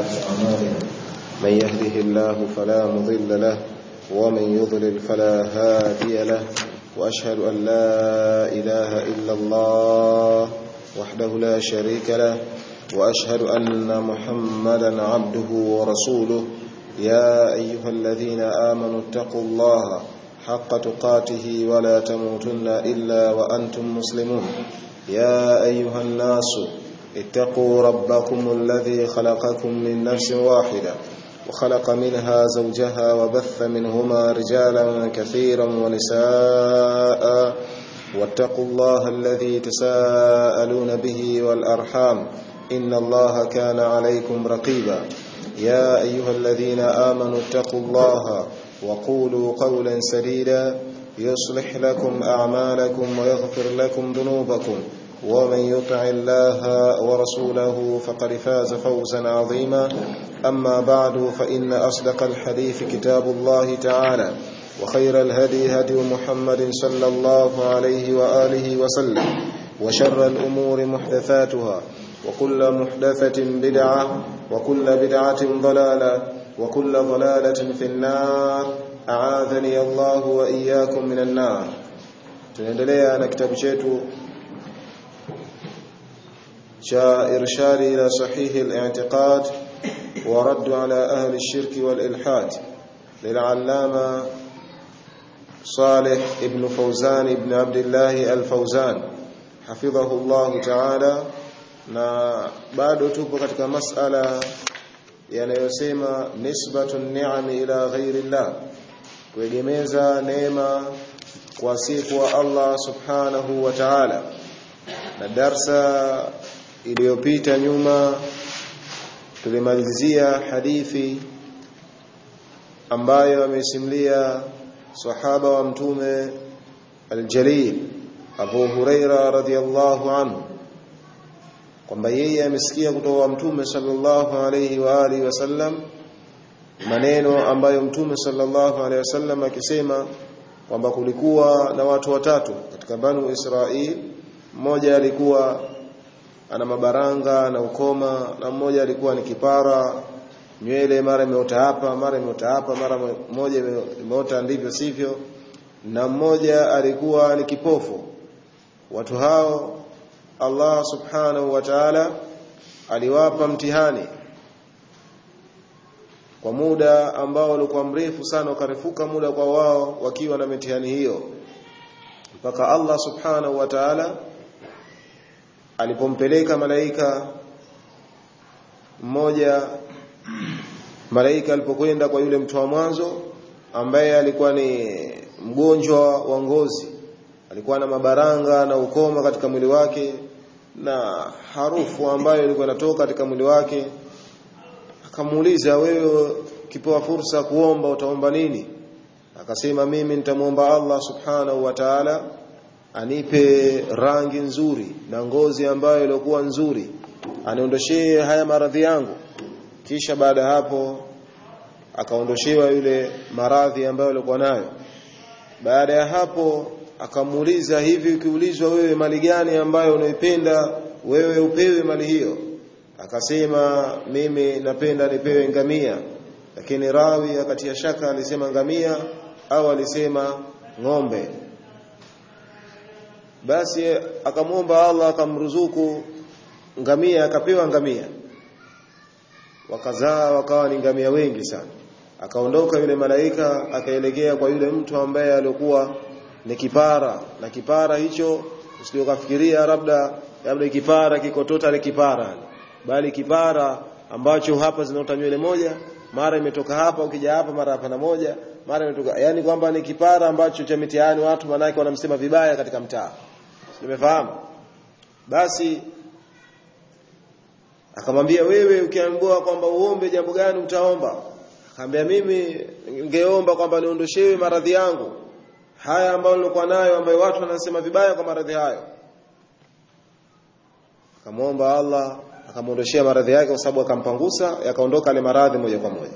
أعمالنا من يهده الله فلا مضل له ومن يضلل فلا هادي له وأشهد أن لا إله إلا الله وحده لا شريك له وأشهد أن محمدا عبده ورسوله يا أيها الذين آمنوا اتقوا الله حق تقاته ولا تموتن إلا وأنتم مسلمون يا أيها الناس اتقوا ربكم الذي خلقكم من نفس واحدة وخلق منها زوجها وبث منهما رجالا كثيرا ونساء واتقوا الله الذي تساءلون به والأرحام إن الله كان عليكم رقيبا يا أيها الذين آمنوا اتقوا الله وقولوا قولا سديدا يصلح لكم أعمالكم ويغفر لكم ذنوبكم ومن يطع الله ورسوله فقد فاز فوزا عظيما أما بعد فإن أصدق الحديث كتاب الله تعالى وخير الهدي هدي محمد صلى الله عليه وآله وسلم وشر الأمور محدثاتها وكل محدثة بدعة وكل بدعة ضلالة وكل ضلالة في النار أعاذني الله وإياكم من النار tunaendelea na kitabu chetu cha irshadi ila sahihi al-i'tiqad wa radd ala ahli ash-shirk wal-ilhad lil'allama Salih ibn Fawzan ibn Abdullah al-Fawzan hafidhahu Allah ta'ala na bado tupo katika masala yanayosema nisbatun ni'ami ila ghairi Allah kuegemeza neema kwa siku wa Allah subhanahu wa ta'ala na darsa iliyopita nyuma tulimalizia hadithi ambayo amesimulia sahaba wa mtume aljalil Abu Huraira radhiyallahu anhu kwamba yeye amesikia kutoka kwa mtume sallallahu alayhi wa alihi wasallam maneno ambayo mtume sallallahu alayhi wasallam akisema kwamba kulikuwa na watu watatu katika banu Israil mmoja alikuwa ana mabaranga na ukoma na mmoja alikuwa ni kipara nywele mara imeota hapa mara imeota hapa mara moja imeota ndivyo sivyo na mmoja alikuwa ni kipofu watu hao Allah subhanahu wa ta'ala aliwapa mtihani kwa muda ambao ulikuwa mrefu sana ukarefuka muda kwa wao wakiwa na mitihani hiyo mpaka Allah subhanahu wa ta'ala alipompeleka malaika mmoja malaika alipokwenda kwa yule mtu wa mwanzo ambaye alikuwa ni mgonjwa wa ngozi alikuwa na mabaranga na ukoma katika mwili wake na harufu ambayo ilikuwa inatoka katika mwili wake akamuuliza wewe kipewa fursa kuomba utaomba nini akasema mimi nitamwomba Allah subhanahu wa ta'ala anipe rangi nzuri na ngozi ambayo ilikuwa nzuri aniondoshee haya maradhi yangu kisha baada hapo akaondoshewa yule maradhi ambayo alikuwa nayo baada ya hapo akamuuliza hivi ukiulizwa wewe mali gani ambayo unaipenda wewe upewe mali hiyo akasema mimi napenda nipewe ngamia lakini rawi akatia shaka alisema ngamia au alisema ng'ombe basi akamwomba Allah akamruzuku ngamia akapewa ngamia wakazaa wakawa ni ngamia wengi sana akaondoka yule malaika akaelekea kwa yule mtu ambaye alikuwa ni kipara na kipara hicho usijokafikiria labda labda kipara kiko total kipara bali kipara ambacho hapa zinaota nywele moja mara imetoka hapa ukija hapa mara hapa na moja mara imetoka yani kwamba ni kipara ambacho cha mitihani watu manake wanamsema vibaya katika mtaa nimefahamu basi akamwambia wewe ukiambiwa kwamba uombe jambo gani utaomba akamwambia mimi ningeomba kwamba niondoshewe maradhi yangu haya ambayo nilikuwa nayo ambayo watu wanasema vibaya kwa maradhi hayo akamwomba Allah akamwondoshea maradhi yake kwa sababu akampangusa yakaondoka ile maradhi moja kwa moja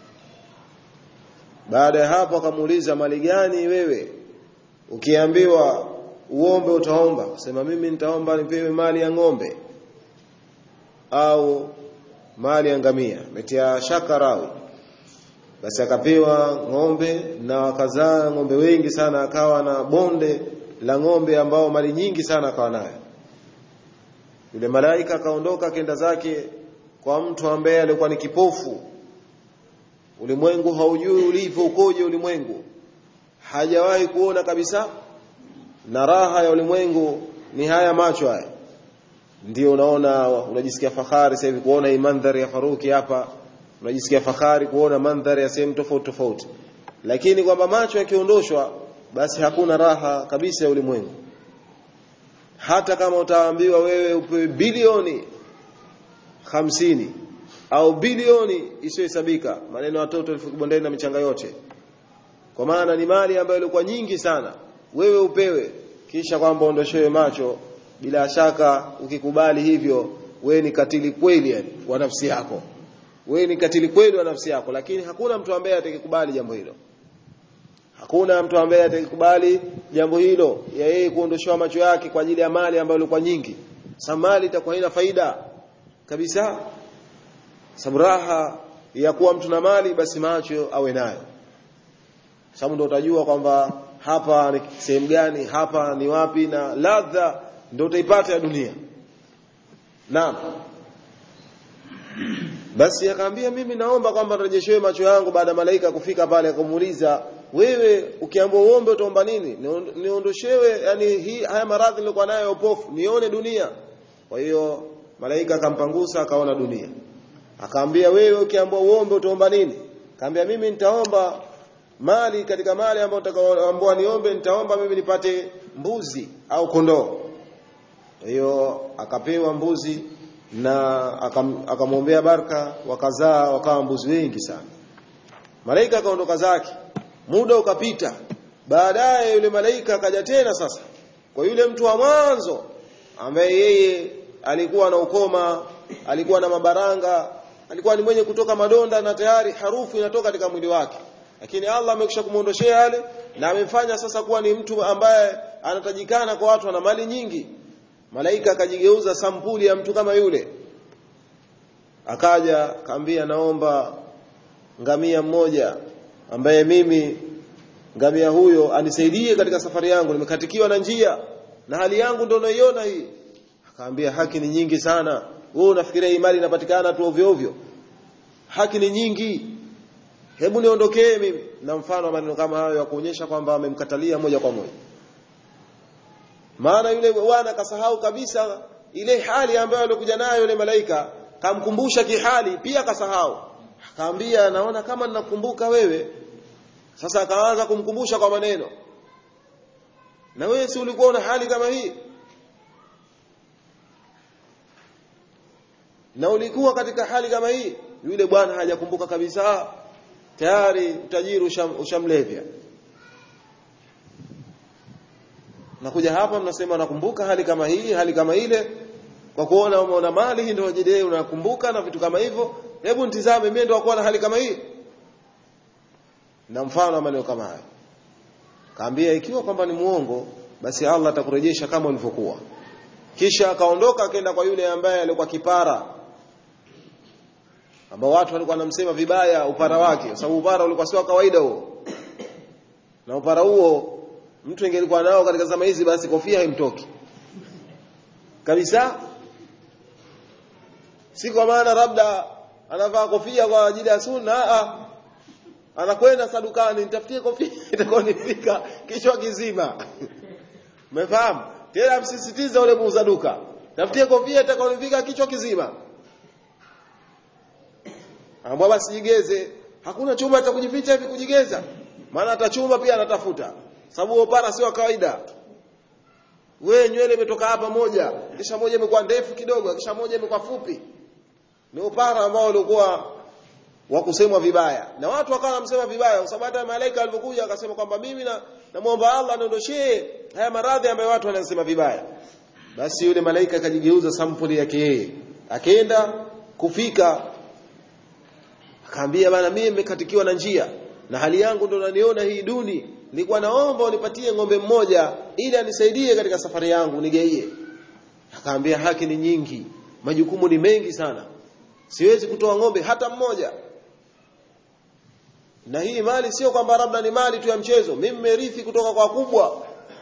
baada ya hapo akamuuliza mali gani wewe ukiambiwa uombe utaomba sema mimi nitaomba nipewe mali ya ng'ombe au mali ya ngamia metia shaka rawi basi akapewa ng'ombe na wakazaa ng'ombe wengi sana akawa na bonde la ng'ombe ambao mali nyingi sana akawa nayo yule malaika akaondoka kenda zake kwa mtu ambaye alikuwa ni kipofu ulimwengu haujui ulivyo ukoje ulimwengu hajawahi kuona kabisa na raha ya ulimwengu ni haya macho haya ndio unaona unajisikia fahari sasa hivi kuona hii mandhari ya Faruki hapa unajisikia fahari kuona mandhari ya sehemu tofauti tofauti lakini kwamba macho yakiondoshwa basi hakuna raha kabisa ya ulimwengu hata kama utaambiwa wewe upewe bilioni hamsini au bilioni isiyohesabika maneno ya watoto elfu kibondeni na michanga yote kwa maana ni mali ambayo ilikuwa nyingi sana wewe upewe kisha kwamba ondoshewe macho bila shaka ukikubali hivyo wewe ni katili kweli yani wa nafsi yako wewe ni katili kweli wa nafsi yako lakini hakuna mtu ambaye atakikubali jambo hilo hakuna mtu ambaye atakikubali jambo hilo ya yeye kuondoshewa macho yake kwa ajili ya mali ambayo ilikuwa nyingi sasa mali itakuwa haina faida kabisa sababu raha ya kuwa mtu na mali basi macho awe nayo sababu ndio utajua kwamba hapa ni sehemu gani hapa ni wapi na ladha ndio utaipata ya dunia naam basi akaambia mimi naomba kwamba rejeshewe macho yangu baada ya malaika kufika pale akamuuliza wewe ukiambiwa uombe utaomba nini niondoshewe yani hii haya maradhi nilikuwa nayo upofu nione dunia kwa hiyo malaika akampangusa akaona dunia akaambia wewe ukiambiwa uombe utaomba nini akaambia mimi nitaomba mali katika mali ambayo nitakaoambiwa niombe nitaomba mimi nipate mbuzi au kondoo kwa hiyo akapewa mbuzi na akamwombea baraka wakazaa wakawa mbuzi wengi sana malaika akaondoka zake muda ukapita baadaye yule malaika akaja tena sasa kwa yule mtu wa mwanzo ambaye yeye alikuwa na ukoma alikuwa na mabaranga alikuwa ni mwenye kutoka madonda na tayari harufu inatoka katika mwili wake lakini Allah amekwisha kumuondoshea yale na amemfanya sasa kuwa ni mtu ambaye anatajikana kwa watu ana mali nyingi malaika akajigeuza sampuli ya mtu kama yule akaja kaambia naomba ngamia mmoja ambaye mimi ngamia huyo anisaidie katika safari yangu nimekatikiwa na njia na hali yangu ndio naiona hii akaambia haki ni nyingi sana wewe unafikiria hii mali inapatikana tu ovyo ovyo haki ni nyingi hebu niondokee mimi na mfano wa maneno kama hayo ya kuonyesha kwamba amemkatalia moja kwa moja maana yule bwana kasahau kabisa ile hali ambayo alikuja nayo yule malaika kamkumbusha kihali pia kasahau akaambia naona kama ninakumbuka wewe sasa akaanza kumkumbusha kwa maneno na wewe si ulikuwa una hali kama hii na ulikuwa katika hali kama hii yule bwana hajakumbuka kabisa tayari utajiri usham, ushamlevya nakuja hapa mnasema nakumbuka hali kama hii hali kama ile kwa kuona umeona mali hii ndio jidee unakumbuka na vitu kama hivyo hebu nitizame mimi ndio kuwa na hali kama hii na mfano maneno kama hayo kaambia ikiwa kwamba ni muongo basi Allah atakurejesha kama ulivyokuwa kisha akaondoka akaenda kwa yule ambaye alikuwa kipara ambao watu walikuwa wanamsema vibaya upara wake kwa sababu upara ulikuwa sio kawaida huo na upara huo mtu ingelikuwa nao katika zama hizi basi kofia haimtoki kabisa si kwa maana labda anavaa kofia kwa ajili ya sunna a anakwenda sadukani nitafutie kofia itakaonifika kichwa kizima umefahamu tena msisitiza ule muuza duka tafutie kofia itakaonifika kichwa kizima ambao basi jigeze hakuna chumba cha kujificha hivi kujigeza maana hata chumba pia anatafuta sababu upara sio kawaida we nywele imetoka hapa moja kisha moja imekuwa ndefu kidogo kisha moja imekuwa fupi ni upara ambao ulikuwa wa kusemwa vibaya na watu wakawa wanamsema vibaya kwa sababu hata malaika alipokuja akasema kwamba mimi na namuomba Allah aniondoshee haya maradhi ambayo watu wanasema vibaya basi yule malaika akajigeuza sampuli yake yeye akaenda kufika akaambia bana mimi nimekatikiwa na njia na hali yangu ndo naniona hii duni nilikuwa naomba unipatie ng'ombe mmoja ili anisaidie katika safari yangu nigeie akaambia haki ni nyingi majukumu ni mengi sana siwezi kutoa ng'ombe hata mmoja na hii mali sio kwamba labda ni mali tu ya mchezo mimi nimerithi kutoka kwa kubwa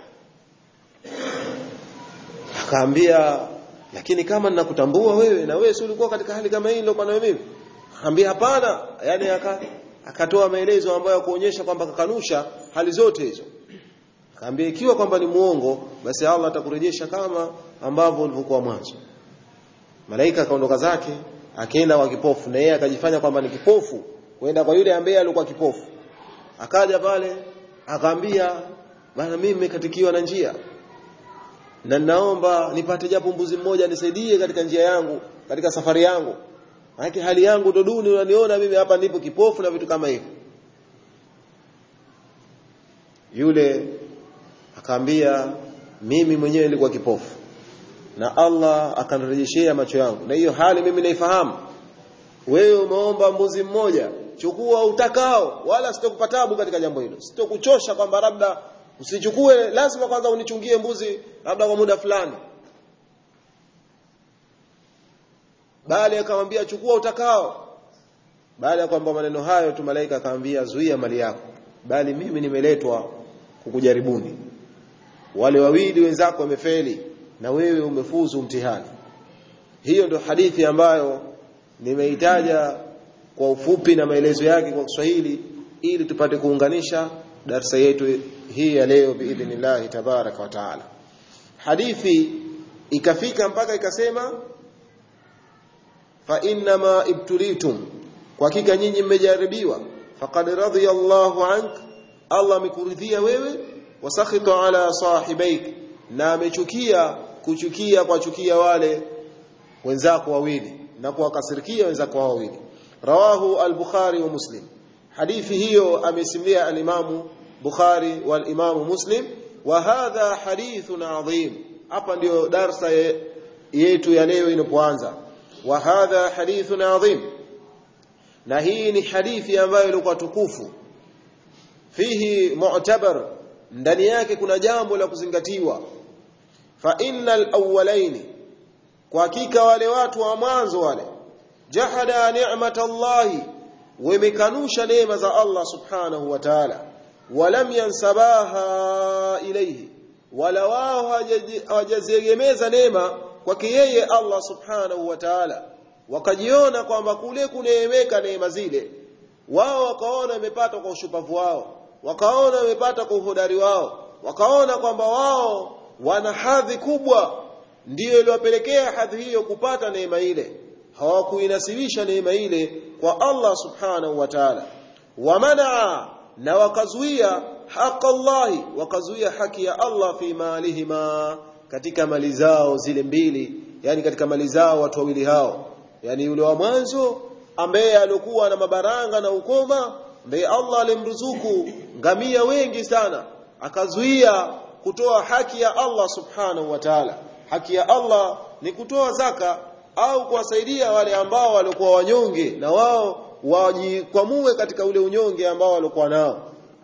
akaambia lakini kama ninakutambua wewe na wewe si ulikuwa katika hali kama hii nilikuwa nayo mimi akaambia hapana yani aka akatoa maelezo ambayo kuonyesha kwamba kakanusha hali zote hizo akaambia ikiwa kwamba ni muongo basi Allah atakurejesha kama ambavyo ulivyokuwa mwanzo malaika akaondoka zake akaenda kwa kipofu na yeye akajifanya kwamba ni kipofu kwenda kwa yule ambaye alikuwa kipofu akaja pale akaambia bana mimi nimekatikiwa na njia na naomba nipate japo mbuzi mmoja nisaidie katika njia yangu katika safari yangu maana hali yangu ndo duni unaniona mimi hapa nipo kipofu na vitu kama hivyo yule akaambia mimi mwenyewe nilikuwa kipofu na Allah akanirejeshea macho yangu na hiyo hali mimi naifahamu wewe umeomba mbuzi mmoja chukua utakao wala sitokupa tabu katika jambo hilo sitokuchosha kwamba labda usichukue lazima kwanza unichungie mbuzi labda kwa muda fulani bali akamwambia chukua utakao baada ya kwamba maneno hayo tu malaika akamwambia zuia mali yako bali mimi nimeletwa kukujaribuni wale wawili wenzako wamefeli na wewe umefuzu mtihani hiyo ndio hadithi ambayo nimeitaja kwa ufupi na maelezo yake kwa Kiswahili ili tupate kuunganisha darsa yetu hii ya leo biidhnillah tabaraka wa taala hadithi ikafika mpaka ikasema fa innama ibtulitum kwa hakika nyinyi mmejaribiwa faqad radiyallahu ank Allah amekuridhia wewe wasakhita ala sahibaik na amechukia kuchukia kwa chukia wale wenzako wawili na kuwakasirikia wenzako wawili rawahu al-bukhari wa muslim hadithi hiyo amesimulia al-imamu bukhari wal imamu muslim wa hadha hadithun adhim hapa ndio darsa yetu ya leo inapoanza wa hadha hadithun adhim na hii ni hadithi ambayo ilikuwa tukufu fihi mu'tabar ndani yake kuna jambo la kuzingatiwa fa innal awwalaini kwa hakika wale watu wa mwanzo wale jahada ni'matallahi wamekanusha neema za Allah subhanahu wa ta'ala walam yansabaha ilayhi wala wao hawajaziegemeza neema kwake yeye Allah subhanahu wa ta'ala wakajiona kwamba kule kuneemeka neema zile wao wakaona wamepata kwa ushupavu wao wakaona wamepata kwa uhodari wao wakaona kwamba wao wana hadhi kubwa ndiyo iliwapelekea hadhi hiyo kupata neema ile hawakuinasibisha neema ile kwa Allah subhanahu wa ta'ala wamanaa na wakazuia haki Allahi wakazuia haki ya Allah fi malihima katika mali zao zile mbili yani katika mali zao watu wawili hao yani yule wa mwanzo ambaye alikuwa na mabaranga na ukoma ambaye Allah alimruzuku ngamia wengi sana akazuia kutoa haki ya Allah subhanahu wa ta'ala haki ya Allah ni kutoa zaka au kuwasaidia wale ambao walikuwa wanyonge na wao wajikwamue katika ule unyonge ambao walikuwa nao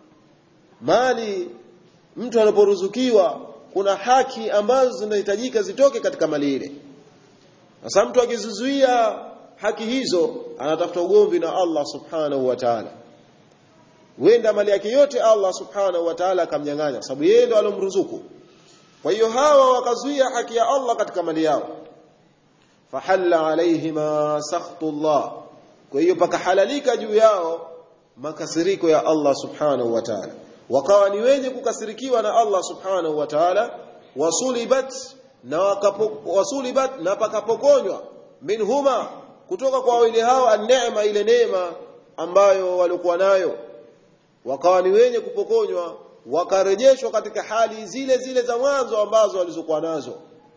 mali mtu anaporuzukiwa kuna haki ambazo zinahitajika zitoke katika mali ile sasa mtu akizuzuia haki hizo anatafuta ugomvi na Allah subhanahu wa ta'ala wenda mali yake yote Allah subhanahu wa ta'ala akamnyang'anya kwa sababu yeye ndo alomruzuku kwa hiyo hawa wakazuia haki ya Allah katika mali yao fahalla alaihima sakhtullah kwa hiyo pakahalalika juu yao makasiriko ya Allah subhanahu wa ta'ala wakawa ni wenye kukasirikiwa na Allah subhanahu wa ta'ala wasulibat na wakapo, wasulibat na pakapokonywa minhuma kutoka kwa wawili hao an-neema ile neema ambayo walikuwa nayo wakawa ni wenye kupokonywa wakarejeshwa katika hali zile zile za mwanzo ambazo walizokuwa nazo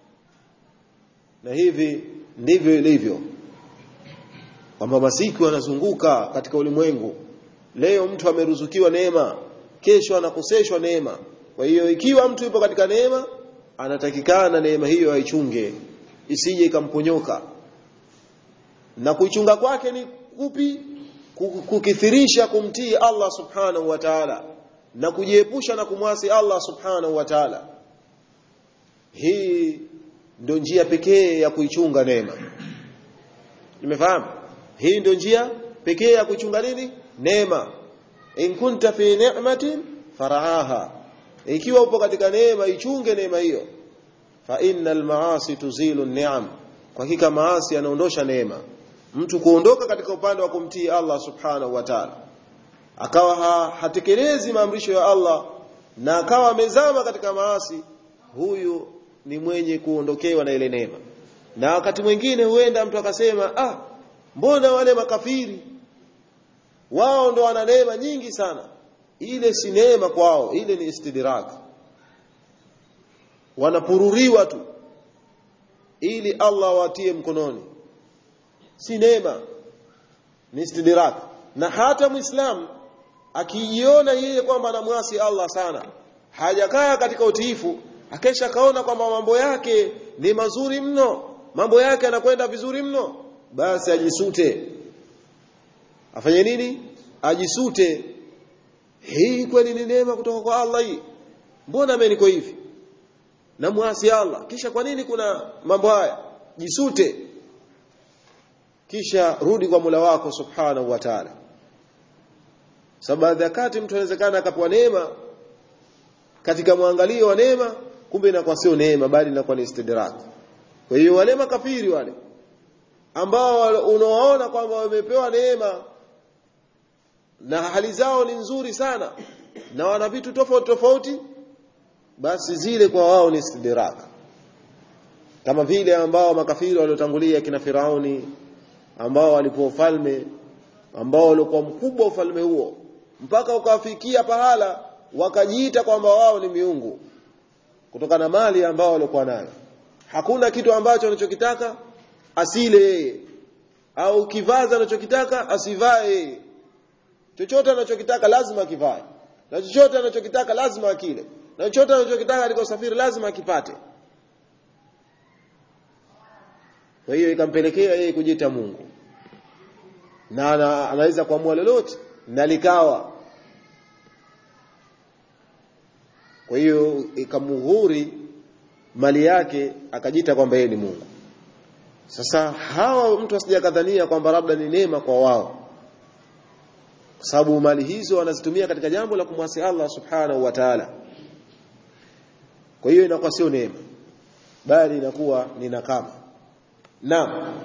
na hivi ndivyo ilivyo kwamba masiku yanazunguka katika ulimwengu leo mtu ameruzukiwa neema kesho anakoseshwa neema kwa hiyo ikiwa mtu yupo katika neema anatakikana neema hiyo aichunge isije ikamponyoka na kuichunga kwake ni kupi kukithirisha kumtii Allah subhanahu wa ta'ala na kujiepusha na kumwasi Allah subhanahu wa ta'ala hii ndio njia pekee ya kuichunga neema nimefahamu hii ndio njia pekee ya kuchunga nini neema in kunta fi ni'matin faraaha ikiwa upo katika neema ichunge neema hiyo fa innal maasi tuzilu ni'am kwa hakika maasi yanaondosha neema mtu kuondoka katika upande wa kumtii Allah subhanahu wa ta'ala akawa ha, hatekelezi maamrisho ya Allah na akawa amezama katika maasi huyu ni mwenye kuondokewa na ile neema na wakati mwingine huenda mtu akasema ah mbona wale makafiri wao ndo wana neema nyingi sana ile si neema kwao ile ni istidrak wanapururiwa tu ili Allah watie mkononi si neema ni istidrak na hata muislam akijiona yeye kwamba anamwasi Allah sana hajakaa katika utiifu akesha kaona kwamba mambo yake ni mazuri mno mambo yake yanakwenda vizuri mno basi ajisute afanye nini ajisute hii kweli ni neema kutoka kwa Allah hii mbona mimi niko hivi namwasi Allah kisha kwa nini kuna mambo haya jisute kisha rudi kwa Mola wako subhanahu wa ta'ala sababu wakati mtu anawezekana akapewa neema katika mwangalio wa neema kumbe inakuwa sio neema bali inakuwa ni istidrak kwa hiyo wale makafiri wale ambao unawaona kwamba wamepewa neema na hali zao ni nzuri sana na wana vitu tofauti tofauti basi zile kwa wao ni istidrak kama vile ambao makafiri waliotangulia kina Firauni ambao walipewa ufalme ambao walikuwa mkubwa ufalme huo mpaka ukafikia pahala wakajiita kwamba wao ni miungu kutokana na mali ambao walikuwa nayo hakuna kitu ambacho anachokitaka asile yeye au kivaza anachokitaka asivae yeye chochote anachokitaka lazima akivae na chochote anachokitaka lazima akile na chochote anachokitaka katika usafiri lazima akipate kwa hiyo ikampelekea yeye kujiita Mungu na ana, anaweza kuamua lolote na likawa kwa hiyo ikamuhuri mali yake akajita kwamba yeye ni Mungu sasa hawa mtu asijakadhania kwamba labda ni neema kwa wao kwa sababu mali hizo wanazitumia katika jambo la kumwasi Allah subhanahu wa ta'ala kwa hiyo inakuwa sio neema bali inakuwa ni nakama naam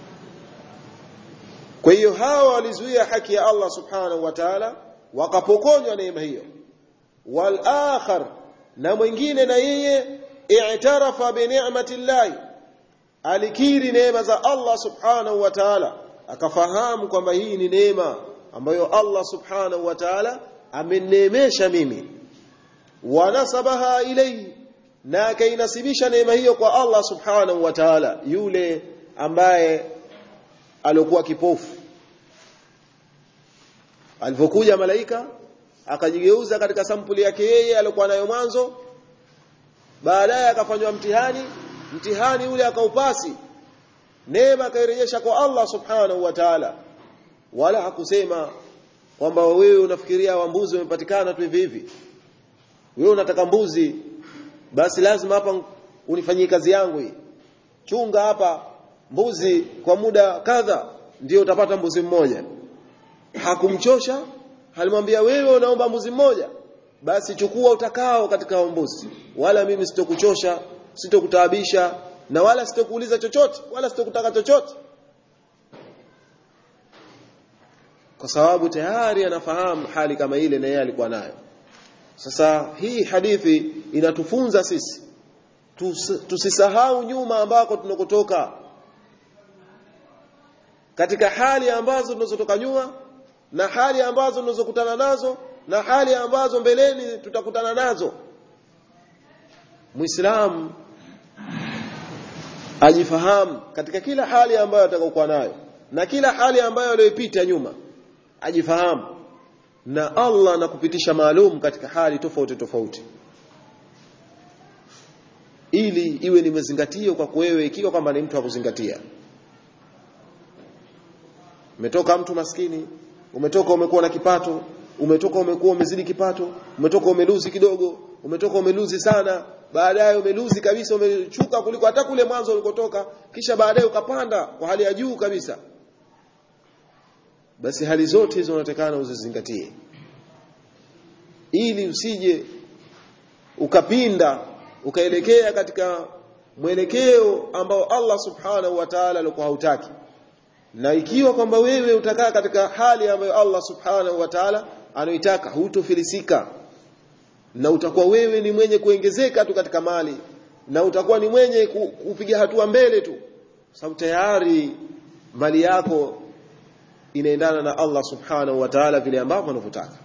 kwa hiyo hawa walizuia haki ya Allah subhanahu wa ta'ala wakapokonywa neema hiyo wal akhar na mwingine na yeye i'tarafa bi ni'mati llahi alikiri neema za Allah subhanahu wa ta'ala akafahamu kwamba hii ni neema ambayo Allah subhanahu wa ta'ala ameneemesha mimi wanasabaha ilayhi na akainasibisha neema hiyo kwa Allah subhanahu wa ta'ala yule ambaye alikuwa kipofu alipokuja malaika akajigeuza katika sampuli yake yeye aliyokuwa nayo mwanzo baadaye akafanywa mtihani mtihani ule akaupasi neema akairejesha kwa Allah subhanahu wa ta'ala wala hakusema kwamba wewe unafikiria wa mbuzi umepatikana tu hivi hivi wewe unataka mbuzi basi lazima hapa unifanyie kazi yangu hii chunga hapa mbuzi kwa muda kadha ndio utapata mbuzi mmoja hakumchosha alimwambia wewe unaomba mbuzi mmoja basi chukua utakao katika mbuzi wala mimi sitokuchosha sitokutaabisha na wala sitokuuliza chochote wala sitokutaka chochote kwa sababu tayari anafahamu hali kama ile na yeye alikuwa nayo sasa hii hadithi inatufunza sisi Tus, tusisahau nyuma ambako tunakotoka katika hali ambazo tunazotoka nyuma na hali ambazo tunazokutana nazo na hali ambazo mbeleni tutakutana nazo Muislamu ajifahamu katika kila hali ambayo atakayokuwa nayo na kila hali ambayo aliyopita nyuma ajifahamu na Allah anakupitisha maalum katika hali tofauti tofauti ili iwe ni mazingatio kwa wewe ikiwa kwamba ni mtu wa kuzingatia umetoka mtu maskini umetoka umekuwa na kipato umetoka umekuwa umezidi kipato umetoka umeluzi kidogo umetoka umeluzi sana baadaye umeluzi kabisa umechuka kuliko hata kule mwanzo ulikotoka kisha baadaye ukapanda kwa hali ya juu kabisa basi hali zote hizo unatakana uzizingatie ili usije ukapinda ukaelekea katika mwelekeo ambao Allah subhanahu wa ta'ala alikuwa hautaki na ikiwa kwamba wewe utakaa katika hali ambayo Allah subhanahu wa ta'ala anaitaka hutofilisika na utakuwa wewe ni mwenye kuongezeka tu katika mali na utakuwa ni mwenye kupiga hatua mbele tu sababu tayari mali yako inaendana na Allah subhanahu wa ta'ala vile ambavyo anavyotaka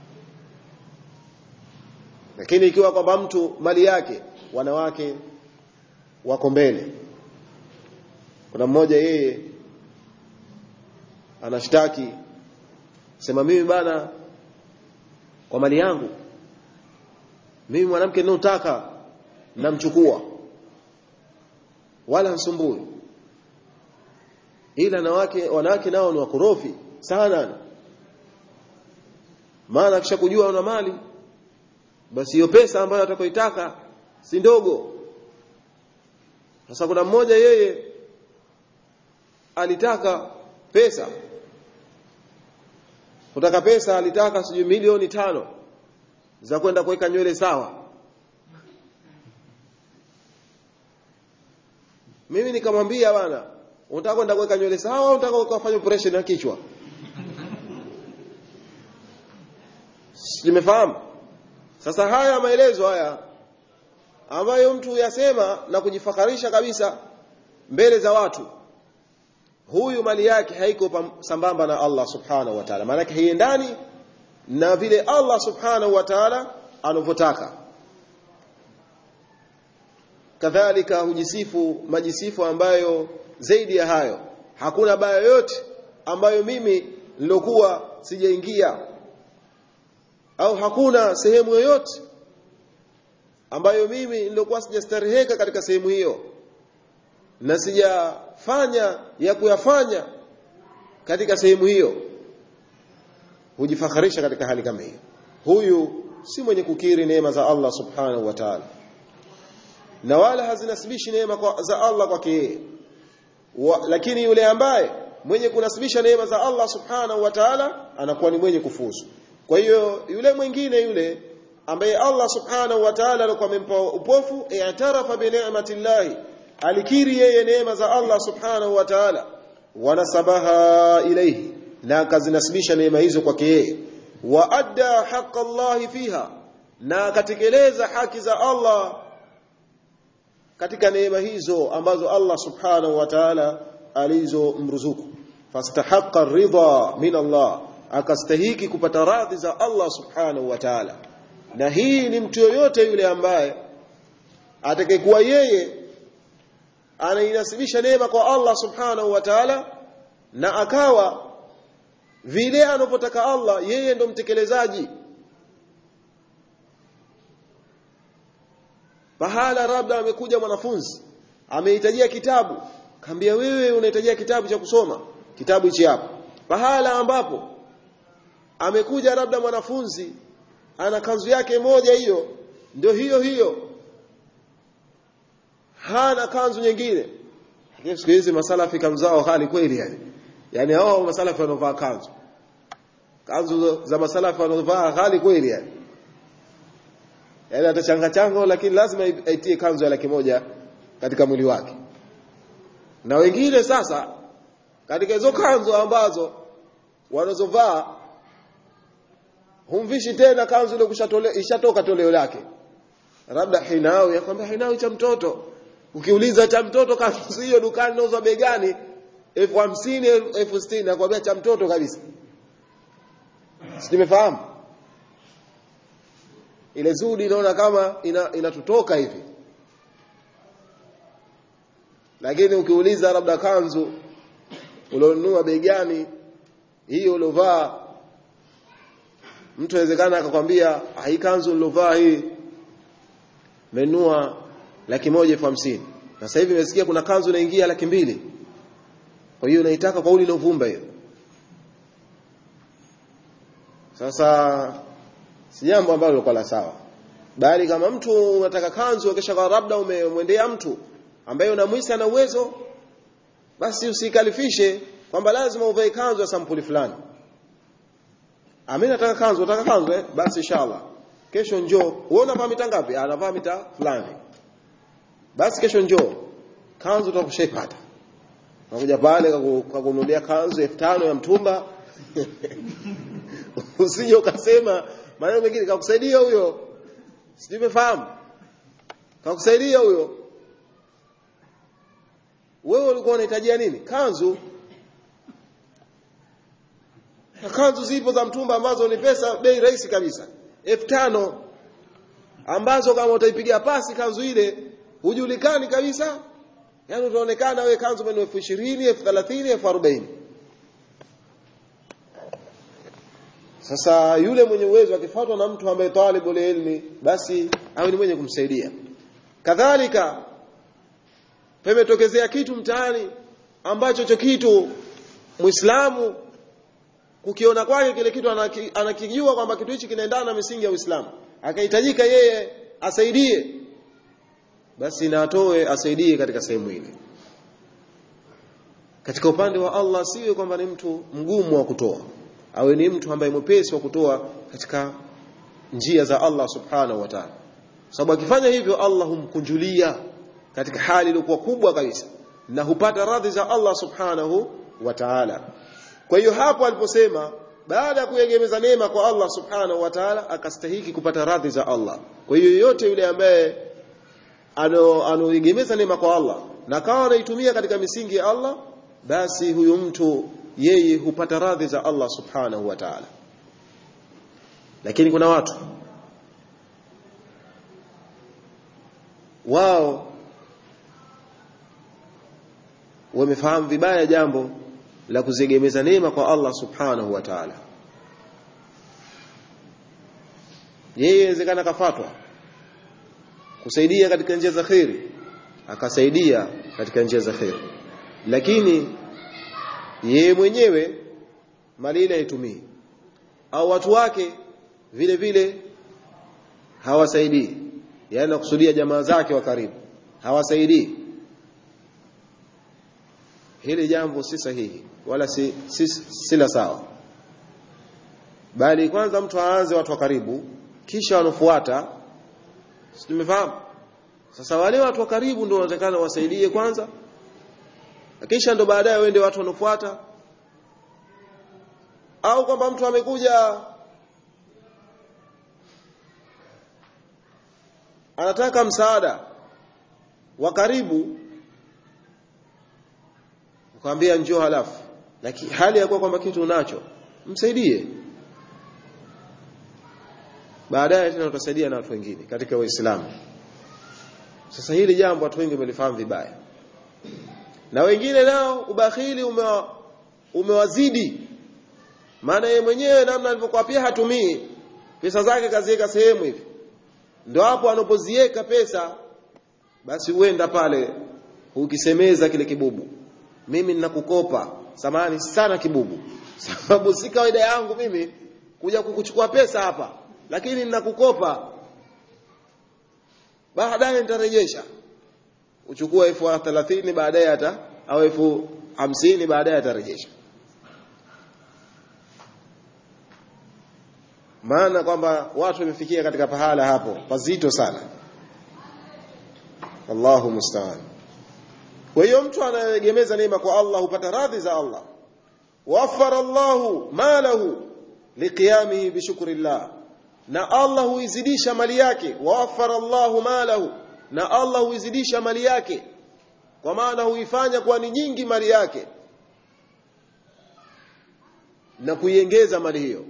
lakini ikiwa kwamba mtu mali yake wanawake wako mbele kuna mmoja yeye anashtaki sema mimi bana kwa mali yangu mimi mwanamke ninayotaka namchukua wala nsumbui ila wanawake wanawake nao ni wakorofi sana maana kisha kujua una mali basi hiyo pesa ambayo atakayoitaka si ndogo sasa kuna mmoja yeye alitaka pesa kutaka pesa alitaka sijui milioni tano za kwenda kuweka nywele sawa mimi nikamwambia bwana unataka kwenda kuweka nywele sawa au unataka kufanya operation ya kichwa nimefahamu sasa haya maelezo haya ambayo mtu yasema na kujifakarisha kabisa mbele za watu huyu mali yake haiko sambamba na Allah subhanahu wa ta'ala maana haiendani na vile Allah subhanahu wa ta'ala anavyotaka kadhalika hujisifu majisifu ambayo zaidi ya hayo hakuna baya yote ambayo mimi nilokuwa sijaingia au hakuna sehemu yoyote ambayo mimi nilokuwa sijastareheka katika sehemu hiyo na sijafanya ya kuyafanya katika sehemu hiyo hujifakharisha katika hali kama hiyo huyu si mwenye kukiri neema za Allah subhanahu wa ta'ala na wala hazinasibishi neema kwa, za Allah kwake yeye lakini yule ambaye mwenye kunasibisha neema za Allah subhanahu wa ta'ala anakuwa ni mwenye kufuzu kwa hiyo yule mwingine yule ambaye Allah subhanahu wa ta'ala alikuwa amempa upofu i'tarafa bi ni'matillahi alikiri yeye neema za Allah subhanahu wa ta'ala wanasabaha ilayhi na akazinasibisha neema hizo kwake yeye wa adda haqqa Allah fiha na akatekeleza haki za Allah katika neema hizo ambazo Allah subhanahu wa ta'ala alizomruzuku fastahaqqa ridha min Allah akastahiki kupata radhi za Allah subhanahu wa ta'ala na hii ni mtu yoyote yule ambaye atakayekuwa yeye anainasibisha neema kwa Allah subhanahu wa ta'ala na akawa vile anapotaka Allah yeye ndo mtekelezaji pahala labda amekuja mwanafunzi amehitajia kitabu kaambia wewe unahitajia kitabu cha kusoma kitabu hichi hapa pahala ambapo amekuja labda mwanafunzi ana kanzu yake moja hiyo ndio hiyo hiyo hana kanzu nyingine lakini siku hizi masalafi kamzao hali kweli yani yani hao masalafi wanaovaa kanzu kanzu za masalafi wanaovaa hali kweli yani yani atachanga changa lakini lazima aitie kanzu ya laki moja katika mwili wake na wengine sasa katika hizo kanzu ambazo wanazovaa humvishi tena kanzu ile kushatole ishatoka toleo lake labda hinawi akwambia hinawi cha mtoto ukiuliza cha mtoto kanzu hiyo dukani inauzwa bei gani elfu hamsini elfu sitini nakwambia cha mtoto kabisa simefahamu ile zudi inaona kama ina, inatutoka hivi lakini ukiuliza labda kanzu ulionunua bei gani hiyo uliovaa mtu awezekana akakwambia hii kanzu nilovaa hii menua laki moja elfu hamsini na sasa hivi nimesikia kuna kanzu inaingia laki mbili kwa hiyo naitaka kwa uli ilovumba hiyo sasa si jambo ambalo lilikuwa la sawa bali kama mtu unataka kanzu kisha kwa labda umemwendea mtu ambaye unamwisa na uwezo basi usikalifishe kwamba lazima uvae kanzu ya sampuli fulani Ami nataka kanzu, nataka kanzu eh? Basi inshallah. Kesho njoo. Wewe unavaa mita ngapi? Anavaa mita fulani. Basi kesho njoo. Kanzu utakushaipata. Unakuja pale kakununulia kanzu 5000 ya mtumba. Usije ukasema maneno mengine kakusaidia huyo. Sijui umefahamu? Kakusaidia huyo. Wewe ulikuwa unahitajia nini? Kanzu. Na kanzu zipo za mtumba ambazo ni pesa bei rahisi kabisa. elfu tano ambazo kama utaipiga pasi kanzu ile hujulikani kabisa. Yaani utaonekana wewe kanzu mwenye elfu ishirini, elfu thelathini, elfu arobaini. Sasa yule mwenye uwezo akifuatwa na mtu ambaye talibul ilmi basi awe ni mwenye kumsaidia. Kadhalika pemetokezea kitu mtaani ambacho cho kitu Muislamu kukiona kwake kile kitu anaki, anakijua kwamba kitu hichi kinaendana na misingi ya Uislamu. Akahitajika yeye asaidie. Basi na atoe asaidie katika sehemu ile. Katika upande wa Allah siwe kwamba ni mtu mgumu wa kutoa awe ni mtu ambaye mwepesi wa kutoa katika njia za Allah subhanahu wa ta'ala sababu akifanya hivyo Allah humkunjulia katika hali iliyokuwa kubwa kabisa na hupata radhi za Allah subhanahu wa ta'ala kwa hiyo hapo aliposema baada ya kuegemeza neema kwa Allah subhanahu wa ta'ala akastahiki kupata radhi za Allah kwa hiyo yote yule ambaye anoegemeza neema kwa Allah na kawa anaitumia katika misingi ya Allah basi huyu mtu yeye hupata radhi za Allah subhanahu wa ta'ala lakini kuna watu wao wamefahamu vibaya jambo la kuziegemeza neema kwa Allah subhanahu wa ta'ala yeye inawezekana kafatwa kusaidia katika njia za khairi akasaidia katika njia za khairi lakini yeye mwenyewe mali ile haitumii au watu wake vile vile hawasaidii yaani nakusudia jamaa zake wa karibu hawasaidii hili jambo si sahihi wala si, si, si la sawa bali kwanza mtu aanze watu wa karibu kisha wanofuata si tumefahamu sasa wale watu wa karibu ndio wanatakana wasaidie kwanza kisha ndo baadaye wende watu wanofuata au kwamba mtu amekuja anataka msaada wa karibu ukamwambia njoo halafu lakini hali ya kuwa kwamba kitu unacho msaidie baadaye tena utasaidia na watu wengine katika waislamu sasa hili jambo watu wengi wamelifahamu vibaya na wengine nao ubakhili umewa, umewazidi maana yeye mwenyewe namna alivyokuwa pia hatumii pesa zake kaziweka sehemu hivi ndio hapo anapoziweka pesa basi uenda pale ukisemeza kile kibubu mimi ninakukopa samani sana kibubu sababu si kawaida yangu mimi kuja kukuchukua pesa hapa lakini ninakukopa baadaye nitarejesha uchukua elfu thelathini baadaye hata au elfu hamsini baadaye atarejesha maana kwamba watu wamefikia katika pahala hapo pazito sana Allahu musta'an kwa hiyo mtu anayegemeza neema kwa Allah hupata radhi za Allah wafara Allahu malahu liqiyamihi bishukrillah na Allah huizidisha mali yake wafara Allahu malahu na Allah huizidisha mali yake kwa maana huifanya kuwa ni nyingi mali yake na kuiongeza mali hiyo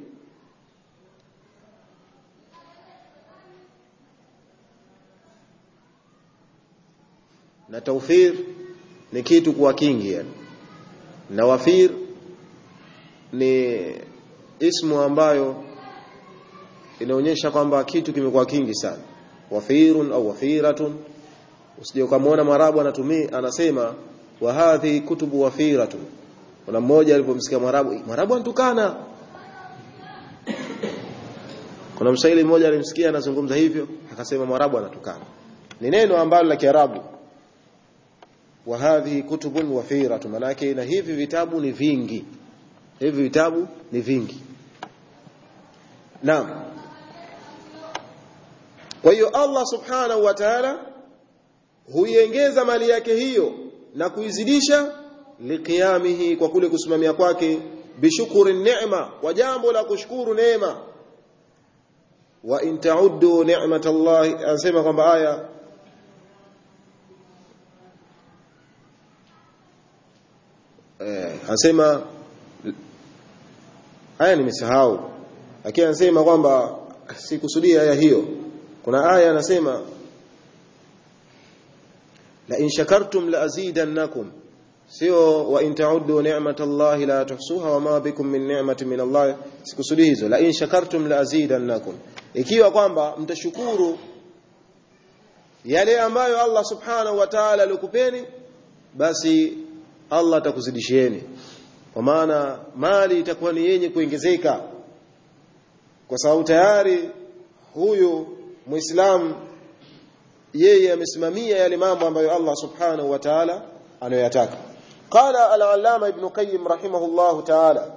na taufir ni kitu kuwa kingi yani na wafir ni ismu ambayo inaonyesha kwamba kitu kimekuwa kingi sana wafirun au wafiratun usije ukamwona mwarabu anatumia anasema wa hadhi kutubu wafiratun kuna mmoja alipomsikia mwarabu mwarabu antukana kuna mshairi mmoja alimsikia anazungumza hivyo akasema mwarabu anatukana ni neno ambalo la kiarabu wa hadhi kutubun wafiratu manake na hivi vitabu ni vingi hivi vitabu ni vingi naam kwa hiyo Allah subhanahu wa ta'ala huiongeza mali yake hiyo na kuizidisha liqiyamihi kwa kule kusimamia kwake bishukuri neema kwa jambo la kushukuru neema wa in ta'uddu ni'matallahi anasema kwamba aya eh anasema aya nimesahau lakini anasema kwamba sikusudia aya hiyo kuna aya anasema la in shakartum la azidannakum sio wa in ta'uddu ni'matallahi la tuhsuha wa ma bikum min ni'matin min Allah sikusudi hizo la in shakartum la azidannakum ikiwa kwamba mtashukuru yale ambayo Allah subhanahu wa ta'ala alikupeni basi Allah atakuzidishieni kwa maana mali itakuwa ni yenye kuongezeka kwa sababu tayari huyu muislamu yeye amesimamia yale mambo ambayo Allah subhanahu wa ta'ala anayoyataka قال العلامة ابن قيم رحمه الله تعالى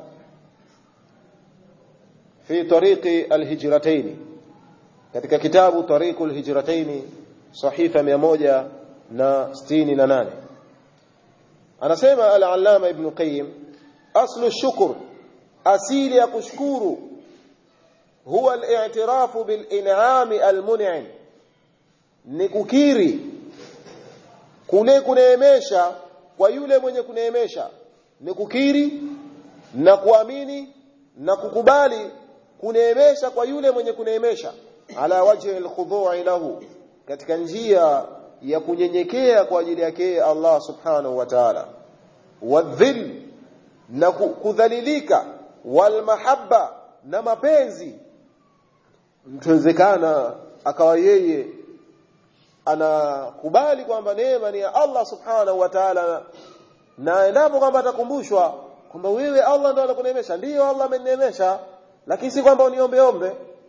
في طريق الهجرتين katika kitabu طريق الهجرتين صحيفة 168 anasema al-allama ibn qayyim aslu shukr asili ya kushukuru huwa al-i'tirafu bil in'ami al-mun'im ni kukiri kule kuneemesha kwa yule mwenye kuneemesha ni kukiri na kuamini na kukubali kuneemesha kwa yule mwenye kuneemesha ala wajhi al-khudu'i lahu katika njia ya kunyenyekea kwa ajili yake Allah subhanahu wa ta'ala wadhill na kudhalilika wal mahabba na mapenzi mtawezekana akawa yeye anakubali kwamba neema ni ya Allah subhanahu wa ta'ala na endapo kwamba atakumbushwa kwamba wewe Allah ndo anakuneemesha ndiyo Allah amenineemesha lakini si kwamba uniombe ombe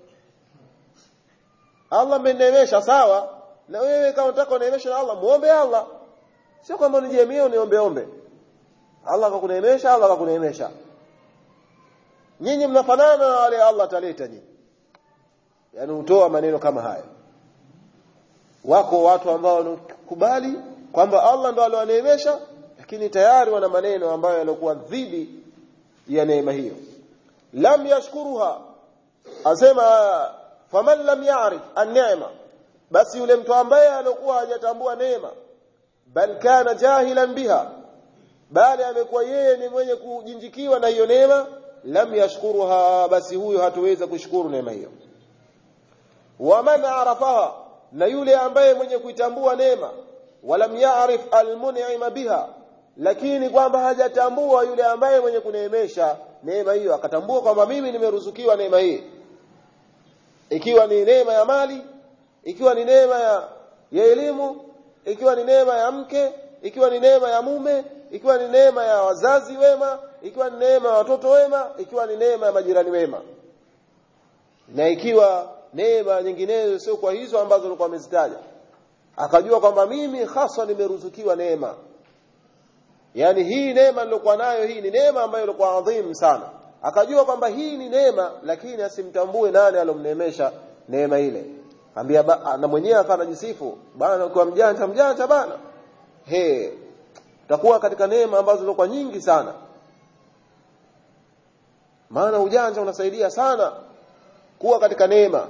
Allah amenineemesha sawa na wewe kama unataka uneemeshwe na Allah muombe Allah sio kwamba unijiemie uniombe ombe Allah akakuneemesha Allah akakuneemesha nyinyi mnafanana na wale Allah ataleta nyinyi yani utoa maneno kama haya wako watu ambao wanakubali kwamba Allah ndo aliowaneemesha lakini tayari wana maneno ambayo yalikuwa dhidi ya neema hiyo lam yashkuruha asema faman lam ya'rif an-ni'ma basi yule mtu ambaye alikuwa hajatambua neema bal kana jahilan biha bali amekuwa yeye ni mwenye kujinjikiwa na hiyo neema lam yashkuruha basi huyo hatuweza kushukuru neema hiyo waman arafaha na yule ambaye mwenye kuitambua neema walam ya'rif almun'ima biha lakini kwamba hajatambua yule ambaye mwenye kuneemesha neema hiyo akatambua kwamba mimi nimeruzukiwa neema hii ikiwa ni neema ya mali ikiwa ni neema ya, ya elimu ikiwa ni neema ya mke ikiwa ni neema ya mume ikiwa ni neema ya wazazi wema ikiwa ni neema ya watoto wema ikiwa ni neema ya majirani wema na ikiwa neema nyinginezo sio kwa hizo ambazo alikuwa amezitaja akajua kwamba mimi hasa nimeruzukiwa neema yani hii neema nilokuwa nayo hii ni neema ambayo ilikuwa adhim sana akajua kwamba hii ni neema lakini asimtambue nani alomneemesha neema ile ambia na mwenyewe akawa anajisifu bana ukiwa mjanja mjanja bana he utakuwa katika neema ambazo zilikuwa nyingi sana maana ujanja unasaidia sana kuwa katika neema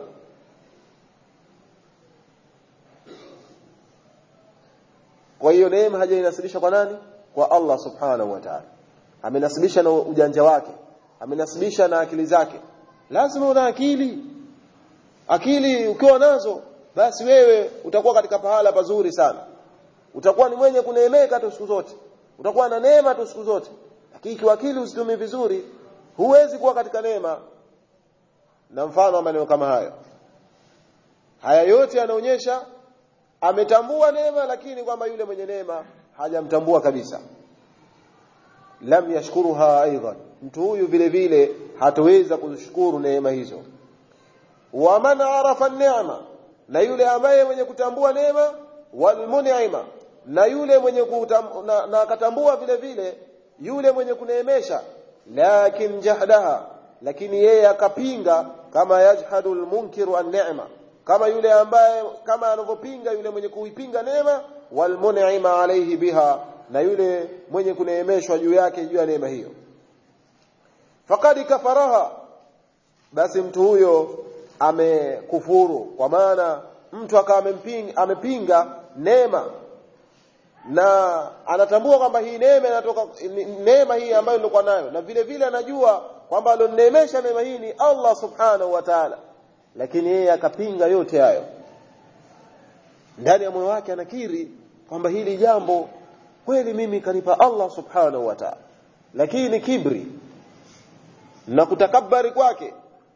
kwa hiyo neema hajainasibisha kwa nani kwa Allah subhanahu wa ta'ala amenasibisha na ujanja wake amenasibisha na akili zake lazima una akili akili ukiwa nazo basi wewe utakuwa katika pahala pazuri sana utakuwa ni mwenye kuneemeka tu siku zote utakuwa na neema tu siku zote lakini ikiwa akili usitumie vizuri huwezi kuwa katika neema na mfano wa maneno kama hayo haya yote yanaonyesha ametambua neema lakini kwamba yule mwenye neema hajamtambua kabisa lam yashkuruha aidan mtu huyu vile vile hataweza kushukuru neema hizo wa man arafa neema na yule ambaye mwenye kutambua neema wal mun'ima na yule mwenye kutam, na, na akatambua vile vile yule mwenye kuneemesha lakin jahdaha lakini yeye akapinga kama yajhadu almunkiru an-ni'ma kama yule ambaye kama anavyopinga yule mwenye kuipinga neema walmun'ima alayhi biha na yule mwenye kuneemeshwa juu yake juu ya neema hiyo faqad kafaraha basi mtu huyo amekufuru kwa maana mtu akawa amempinga amepinga neema na anatambua kwamba hii neema inatoka neema hii ambayo nilikuwa nayo na vile vile anajua kwamba alioneemesha neema hii ni Allah subhanahu wa ta'ala lakini yeye akapinga yote hayo ndani ya moyo wake anakiri kwamba hili jambo kweli mimi kanipa Allah subhanahu wa ta'ala lakini kibri na kutakabari kwake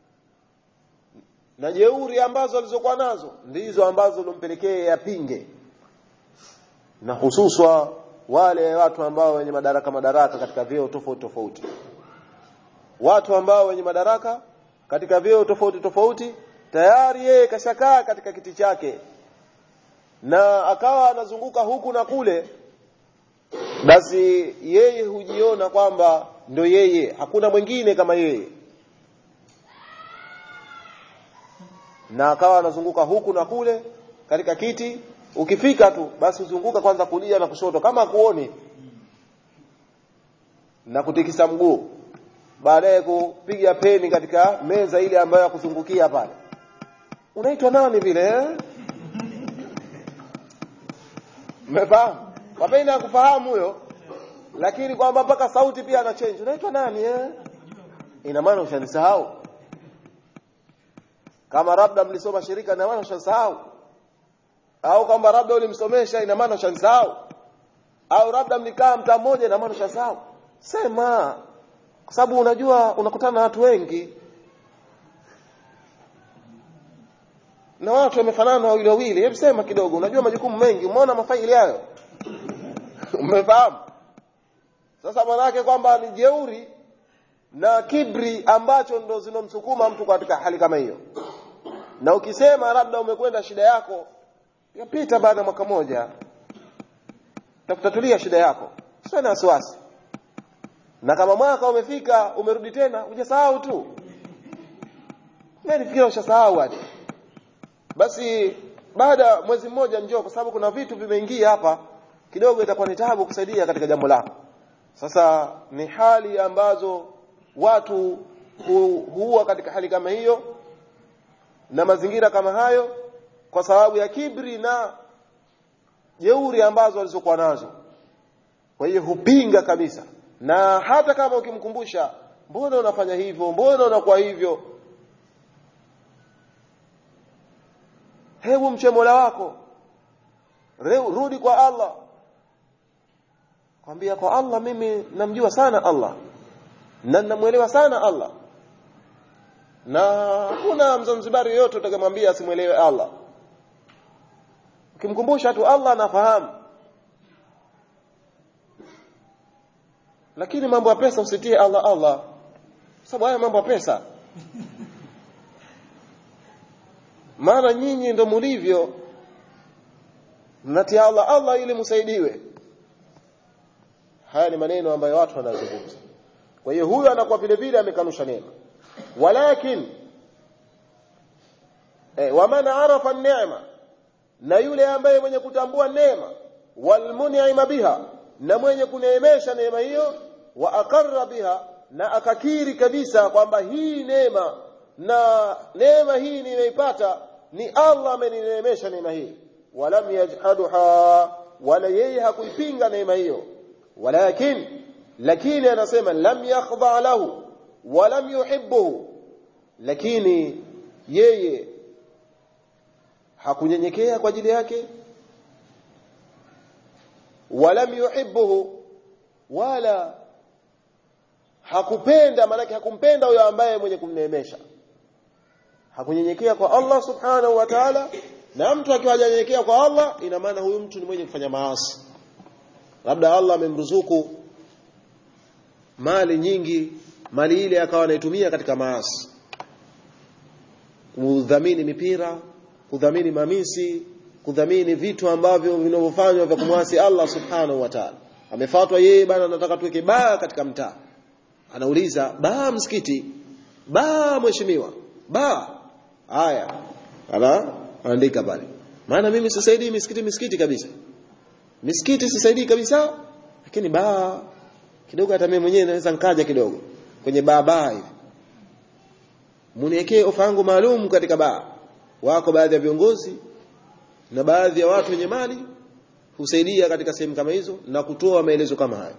na jeuri ambazo alizokuwa nazo ndizo ambazo lompelekea yapinge na hususwa wale watu ambao wenye madaraka madaraka katika vyeo tofauti tofauti watu ambao wenye madaraka katika vyeo tofauti tofauti tayari yeye kashakaa katika kiti chake na akawa anazunguka huku na kule basi yeye hujiona kwamba ndo yeye hakuna mwingine kama yeye na akawa anazunguka huku na kule katika kiti ukifika tu basi uzunguka kwanza kulia na kushoto kama kuoni na kutikisa mguu baadaye kupiga peni katika meza ile ambayo ya kuzungukia pale unaitwa nani vile eh? mmefahamu wapenda kufahamu huyo lakini kwamba mpaka sauti pia ana change unaitwa nani eh? ina maana ushanisahau kama labda mlisoma shirika ina maana ushanisahau au kwamba labda ulimsomesha ina maana ushanisahau au labda mlikaa mtaa mmoja ina maana ushanisahau sema kwa sababu unajua unakutana na watu wengi na watu wamefanana wawili wawili hebu sema kidogo unajua majukumu mengi umeona mafaili hayo umefahamu sasa manake kwamba ni jeuri na kibri ambacho ndo zinomsukuma mtu katika hali kama hiyo na ukisema labda umekwenda shida yako yapita baada ya mwaka moja takutatulia shida yako sio na wasiwasi na kama mwaka umefika umerudi tena hujasahau tu nilifikiria ushasahau hadi basi baada ya mwezi mmoja njoo kwa sababu kuna vitu vimeingia hapa kidogo itakuwa ni taabu kusaidia katika jambo lako sasa ni hali ambazo watu hu, huwa katika hali kama hiyo na mazingira kama hayo kwa sababu ya kibri na jeuri ambazo walizokuwa nazo kwa hiyo hupinga kabisa na hata kama ukimkumbusha mbona unafanya hivyo mbona unakuwa hivyo hebu mche Mola wako rudi kwa Allah kwambia kwa Allah mimi namjua sana Allah na namuelewa sana Allah na hakuna mzanzibari yoyote utakamwambia asimwelewe Allah ukimkumbusha tu Allah anafahamu lakini mambo ya pesa usitie Allah Allah sababu haya mambo ya pesa maana nyinyi ndo mulivyo mnatia Allah Allah ili msaidiwe haya ni maneno ambayo watu wanazungumza kwa hiyo huyu anakuwa vile vile amekanusha neema walakin eh, waman arafa neema na yule ambaye mwenye kutambua neema walmun'ima biha na mwenye kuneemesha neema hiyo wa aqarra biha na akakiri kabisa kwamba hii neema na neema hii nimeipata ni Allah amenineemesha neema hii walam yajhaduha wala yeye hakuipinga neema hiyo walakin lakini anasema lam yakhdha lahu walam yuhibbuhu lakini yeye hakunyenyekea kwa ajili yake walam yuhibbuhu wala hakupenda maanake hakumpenda huyo ambaye mwenye kumneemesha hakunyenyekea kwa Allah subhanahu wa ta'ala na mtu akiwa hajanyenyekea kwa Allah ina maana huyu mtu ni mwenye kufanya maasi labda Allah amemruzuku mali nyingi mali ile akawa anaitumia katika maasi kudhamini mipira kudhamini mamisi kudhamini vitu ambavyo vinavyofanywa vya kumwasi Allah subhanahu wa ta'ala amefatwa yeye bana anataka tuweke baa katika mtaa anauliza baa msikiti baa mheshimiwa ba haya ala andika pale maana mimi sisaidii misikiti misikiti kabisa misikiti sisaidii kabisa lakini ba kidogo hata mimi mwenyewe naweza nkaja kidogo kwenye baa baa hivi muniwekee ofa yangu maalum katika baa wako baadhi ya viongozi na baadhi ya watu wenye mali husaidia katika sehemu kama hizo na kutoa maelezo kama hayo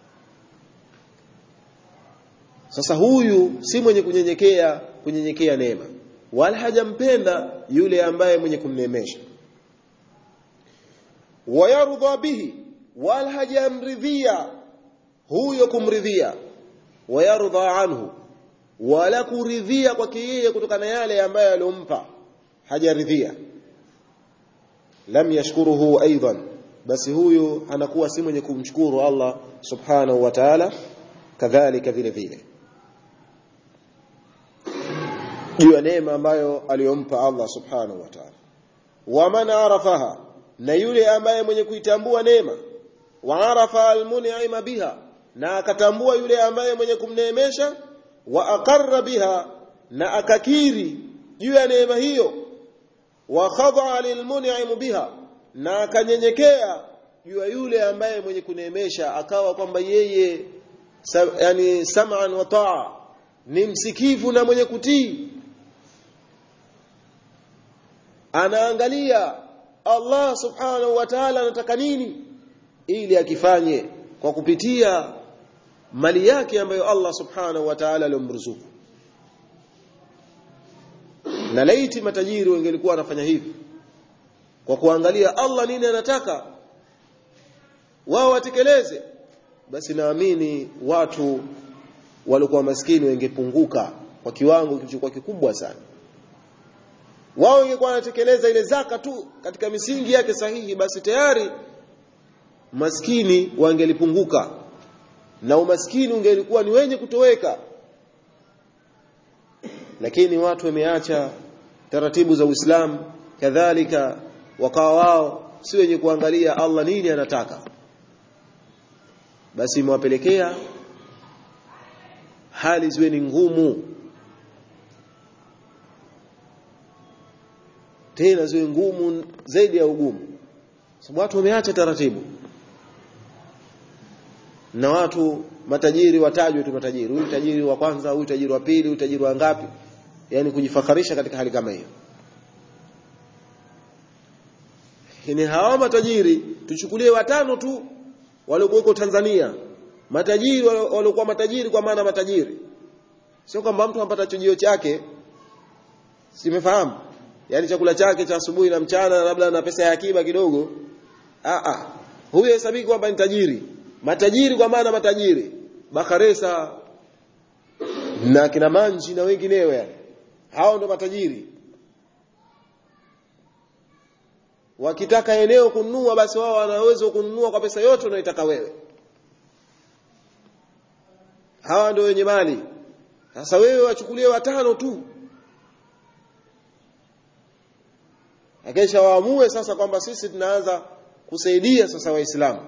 sasa huyu si mwenye kunyenyekea kunyenyekea neema wala hajampenda yule ambaye mwenye kumneemesha wayardha bihi wala hajamridhia huyo kumridhia wayardha anhu wala kuridhia kwake yeye kutokana yale ambayo aliyompa hajaridhia lam yashkuruhu aidan basi huyu anakuwa si mwenye kumshukuru Allah subhanahu wa ta'ala kadhalika vile vile juu ya neema ambayo aliyompa Allah subhanahu wa ta'ala wa man arafaha na yule ambaye mwenye kuitambua neema wa arafa almun'ima biha na akatambua yule ambaye mwenye kumneemesha wa aqarra biha na akakiri juu ya neema hiyo wa khadha lilmun'im biha na akanyenyekea juu ya yule ambaye mwenye kuneemesha akawa kwamba yeye sa, yani sam'an wa ta'a ni msikivu na mwenye kutii anaangalia Allah subhanahu wa ta'ala anataka nini ili akifanye kwa kupitia mali yake ambayo Allah subhanahu wa ta'ala aliyomruzuku na laiti matajiri wangelikuwa wanafanya hivi kwa kuangalia Allah nini anataka wao watekeleze basi naamini watu walikuwa maskini wengepunguka kwa kiwango kilichokuwa kikubwa sana wao ingekuwa wanatekeleza ile zaka tu katika misingi yake sahihi basi tayari maskini wangelipunguka na umaskini ungelikuwa ni wenye kutoweka lakini watu wameacha taratibu za Uislamu kadhalika wakawa wao si wenye kuangalia Allah nini anataka basi imewapelekea hali ziwe ni ngumu tena ziwe ngumu zaidi ya ugumu sababu watu wameacha taratibu na watu matajiri watajwe tu matajiri huyu tajiri wa kwanza huyu tajiri wa pili huyu tajiri wa ngapi yani kujifakarisha katika hali kama hiyo ni hawa matajiri tuchukulie watano tu waliokuwa Tanzania matajiri waliokuwa matajiri kwa maana matajiri sio kwamba mtu anapata chujio chake simefahamu yani chakula chake cha asubuhi na mchana labda na pesa ya akiba kidogo a a huyo hesabiki kwamba ni tajiri matajiri kwa maana matajiri bakaresa na kina manji na wengineo yani hao ndo matajiri wakitaka eneo kununua basi wao wanaweza kununua kwa pesa yote unayotaka wewe hawa ndio wenye mali sasa wewe wachukulie watano tu akisha waamue sasa kwamba sisi tunaanza kusaidia sasa waislamu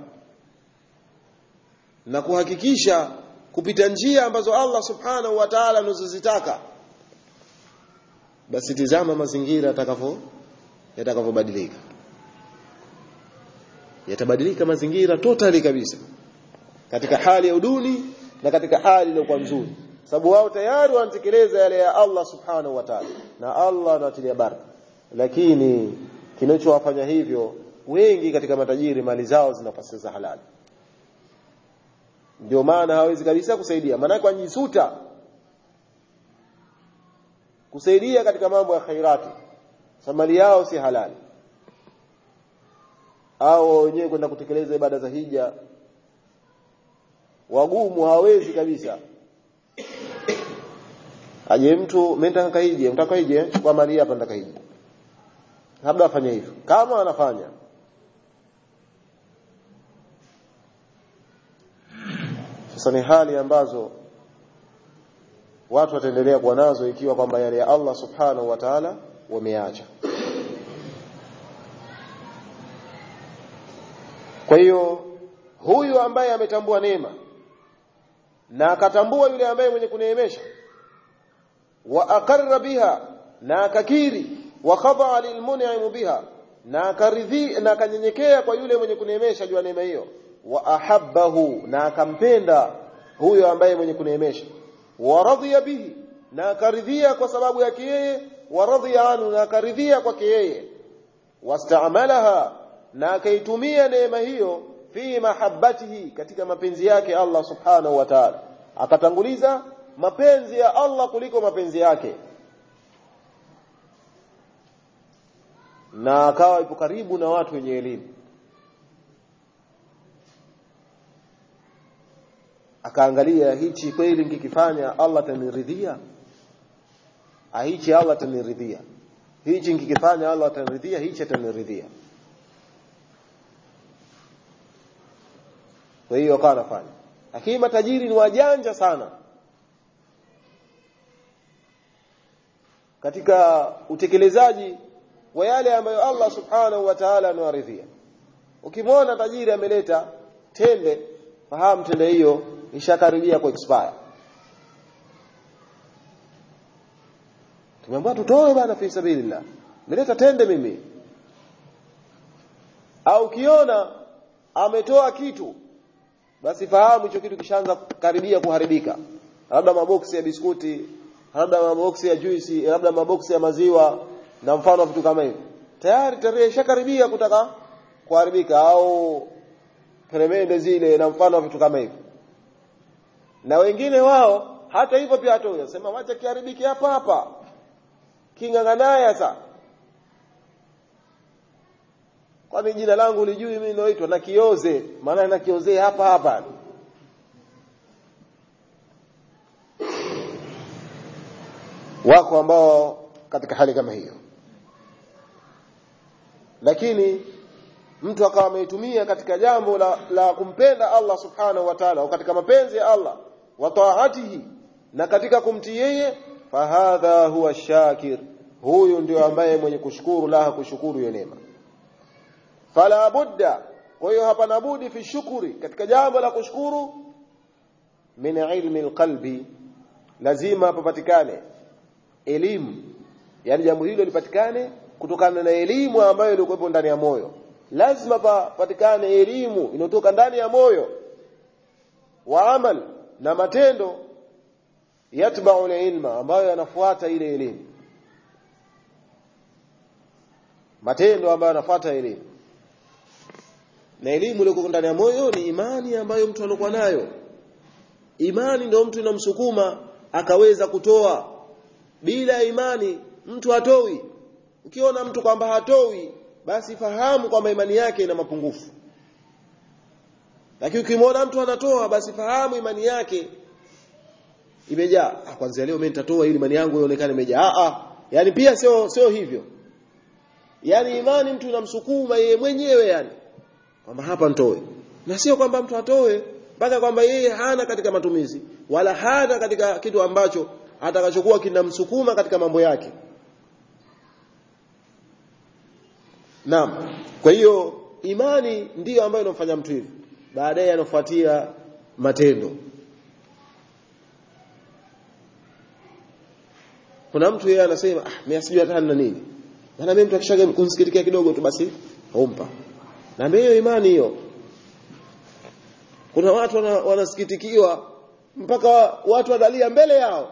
na kuhakikisha kupita njia ambazo Allah subhanahu wa ta'ala anazozitaka basi tizama mazingira yatakavyo yatakavyobadilika yatabadilika mazingira totally kabisa katika hali ya uduni na katika hali iliyokuwa nzuri sababu wao tayari wanatekeleza yale ya Allah subhanahu wa ta'ala na Allah anatilia baraka lakini kinachowafanya hivyo wengi katika matajiri mali zao zinapasa za halali ndio maana hawezi kabisa kusaidia maana kwa jisuta kusaidia katika mambo ya khairati mali yao si halali au wenyewe kwenda kutekeleza ibada za hija wagumu hawezi kabisa aje mtu mimi nataka kaije nataka kaije kwa mali hapa nataka kaije labda afanye hivyo kama anafanya sasa ni hali ambazo watu wataendelea kuwa nazo ikiwa kwamba yale ya Allah subhanahu wa ta'ala wameacha kwa hiyo huyu ambaye ametambua neema na akatambua yule ambaye mwenye kuneemesha wa aqarra biha na akakiri wa khada lilmun'im biha na akaridhi na akanyenyekea kwa yule mwenye kuneemesha juu ya neema hiyo wa ahabbahu na akampenda huyo ambaye mwenye kuneemesha wa radhiya bihi na akaridhia kwa sababu yake yeye wa radhiya anhu na akaridhia kwake yeye wastaamalaha na akaitumia neema hiyo fi mahabbatihi katika mapenzi yake Allah subhanahu wa ta'ala akatanguliza mapenzi ya Allah kuliko mapenzi yake na akawa ipo karibu na watu wenye elimu akaangalia hichi kweli nikikifanya Allah ataniridhia hichi Allah ataniridhia hichi nikikifanya Allah ataniridhia hichi ataniridhia kwa hiyo akawa anafanya lakini matajiri ni wajanja sana katika utekelezaji wa yale ambayo Allah subhanahu wa ta'ala anawaridhia ukimwona tajiri ameleta tende fahamu tende hiyo ishakaribia ku expire tumeambiwa tutoe bana fi sabilillah nileta tende mimi au ukiona ametoa kitu basi fahamu hicho kitu kishaanza karibia kuharibika labda maboksi ya biskuti labda maboksi ya juisi labda maboksi ya maziwa na mfano vitu kama hivyo tayari tarehe ishakaribia kutaka kuharibika au peremende zile na mfano wa vitu kama hivyo na wengine wao hata hivyo pia hatoa sema wacha kiharibiki hapa hapa king'ang'anaya sasa kwani jina langu lijui mimi naitwa na kioze maana na kiozee hapa hapa wako ambao katika hali kama hiyo lakini mtu akawa ameitumia katika jambo la, la kumpenda Allah subhanahu wa ta'ala au katika mapenzi ya Allah wa taatihi na katika kumtii yeye fahadha huwa shakir huyu ndio ambaye mwenye kushukuru la kushukuru hiyo neema fala budda kwa hiyo hapana budi fi shukuri katika jambo la kushukuru min ilmi alqalbi lazima papatikane elimu yani jambo hilo lipatikane kutokana na elimu ambayo ilikuwepo ndani ya moyo lazima papatikane elimu inayotoka ndani ya moyo wa amal na matendo yatba'u ilma ambayo yanafuata ile elimu matendo ambayo yanafuata elimu na elimu iliyo ndani ya moyo ni imani ambayo mtu anakuwa nayo imani ndio mtu inamsukuma akaweza kutoa bila imani mtu hatoi ukiona mtu kwamba hatoi basi fahamu kwamba imani yake ina mapungufu lakini ukimwona mtu anatoa basi fahamu imani yake imejaa ah kwanza leo mimi nitatoa ili imani yangu ionekane imejaa ah ah yani pia sio sio hivyo yani imani mtu inamsukuma yeye mwenyewe yani kwamba hapa nitoe na sio kwamba mtu atoe mpaka kwamba yeye hana katika matumizi wala hana katika kitu ambacho atakachokuwa kinamsukuma katika mambo yake Naam. Kwa hiyo imani ndiyo ambayo inamfanya mtu hivi. Baadaye anafuatia matendo. Kuna mtu yeye anasema ah mimi sijui hata na nini. Maana mimi mtu akishaga kunsikitikia kidogo tu basi humpa. Na hiyo imani hiyo. Kuna watu wanasikitikiwa mpaka watu wadalia mbele yao.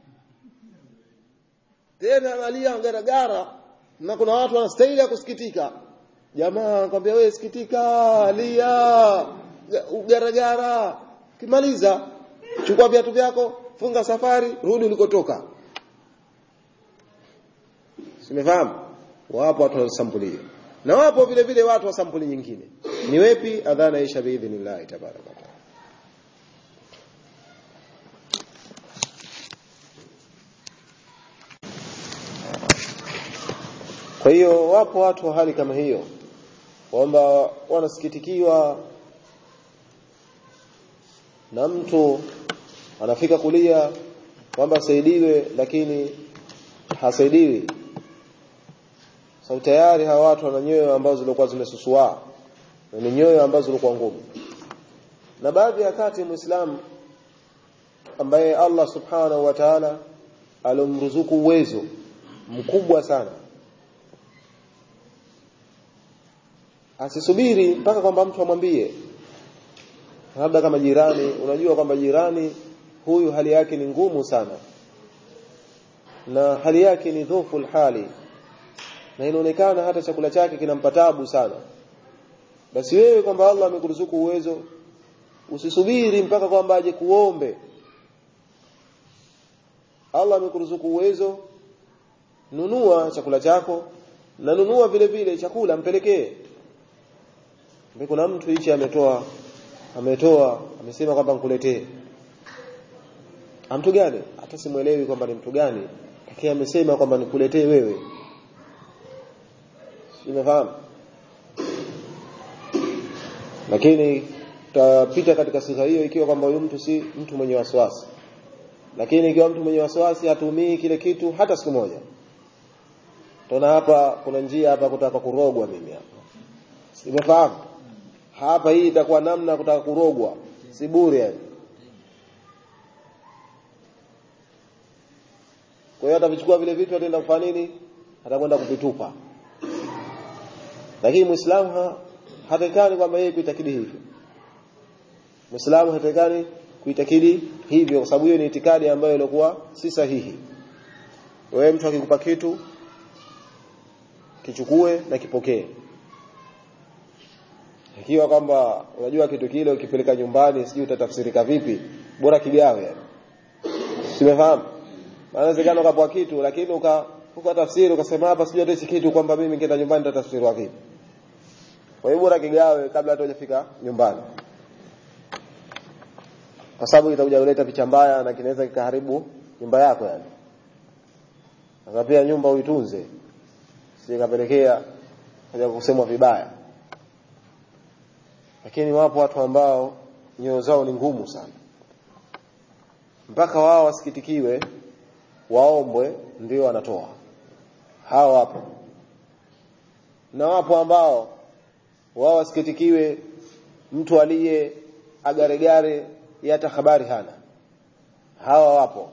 Tena analia garagara na kuna watu wanastahili ya kusikitika jamaa kwambia wewe sikitika lia ugaragara kimaliza chukua viatu vyako funga safari rudi ulikotoka simefahamu wapo watu wa sampuli hiyo na wapo vile vile watu wa sampuli nyingine ni wepi adhana isha biidhnillah tabaraka Kwa hiyo wapo watu wa hali kama hiyo kwamba wanasikitikiwa na mtu anafika kulia kwamba asaidiwe lakini hasaidiwi. Sau tayari hawa watu wana nyoyo ambazo zilikuwa zimesusua na ni nyoyo ambazo zilikuwa ngumu. Na baadhi ya kati Muislamu ambaye Allah Subhanahu wa Ta'ala alomruzuku uwezo mkubwa sana asisubiri mpaka kwamba mtu amwambie labda kama jirani unajua kwamba jirani huyu hali yake ni ngumu sana na hali yake ni dhofu hali na inaonekana hata chakula chake kinampa tabu sana basi wewe kwamba Allah amekuruzuku uwezo usisubiri mpaka kwamba aje kuombe Allah amekuruzuku uwezo nunua chakula chako na nunua vile vile chakula mpelekee kuna mtu hichi ametoa ametoa amesema kwamba nikuletee mtu gani hata simuelewi kwamba ni mtu gani lakini amesema kwamba nikuletee wewe umefahamu lakini tutapita katika sifa hiyo ikiwa kwamba huyu mtu si mtu mwenye wasiwasi lakini ikiwa mtu mwenye wasiwasi hatumii kile kitu hata siku moja tuna hapa kuna njia hapa kutaka kurogwa mimi hapa simefahamu hapa hii itakuwa namna kutaka kurogwa si bure yani kwa hiyo atavichukua vile vitu ataenda kufanya nini atakwenda kuvitupa lakini muislamu ha, hatakani kwamba yeye kuitakidi hivyo muislamu hatakani kuitakidi hivyo kwa sababu hiyo ni itikadi ambayo ilikuwa si sahihi wewe mtu akikupa kitu kichukue na kipokee ikiwa kwamba unajua kitu kile ukipeleka nyumbani sijui utatafsirika vipi bora kigawe yani simefahamu maana inawezekana ukapoa kitu lakini uka ukatafsiri ukasema hapa sijui hata kitu kwamba mimi nkienda nyumbani nitatafsiriwa vipi kwa hiyo bora kigawe kabla hata hujafika nyumbani kwa sababu itakuja kuleta picha mbaya na kinaweza kikaharibu nyumba yako yani sasa pia nyumba uitunze sikapelekea kaja kusemwa vibaya lakini wapo watu ambao nyoyo zao ni ngumu sana mpaka wao wasikitikiwe waombwe ndio wanatoa hao wapo na wapo ambao wao wasikitikiwe mtu aliye agaregare hata habari hana hawa wapo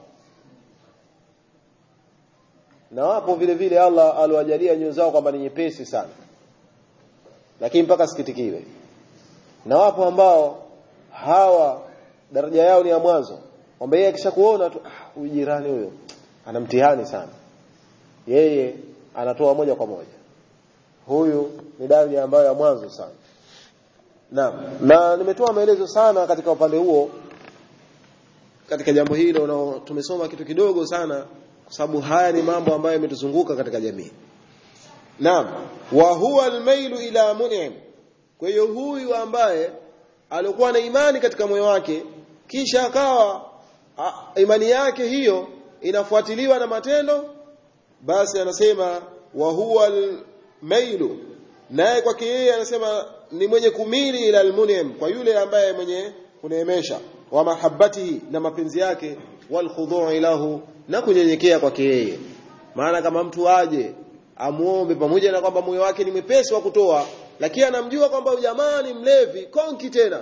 na wapo vile vile Allah aliwajalia nyoyo zao kwamba ni nyepesi sana lakini mpaka sikitikiwe na wapo ambao hawa daraja yao ni ya mwanzo kwamba yeye akishakuona tu ah, huyu jirani huyo ana mtihani sana yeye anatoa moja kwa moja huyu ni daraja ambayo ya mwanzo sana na, na nimetoa maelezo sana katika upande huo katika jambo hilo na tumesoma kitu kidogo sana kwa sababu haya ni mambo ambayo yametuzunguka katika jamii naam wa huwa almailu ila mun'im kwa hiyo huyu ambaye alikuwa na imani katika moyo wake kisha akawa imani yake hiyo inafuatiliwa na matendo basi anasema wa huwa almailu naye kwake yeye anasema ni mwenye kumili ila almunim kwa yule ambaye mwenye kuneemesha wa mahabbatihi na mapenzi yake wal khudhu'i lahu na kunyenyekea kwake yeye maana kama mtu aje amuombe pamoja na kwamba moyo wake ni mwepesi wa kutoa lakini anamjua kwamba jamaa ni mlevi konki tena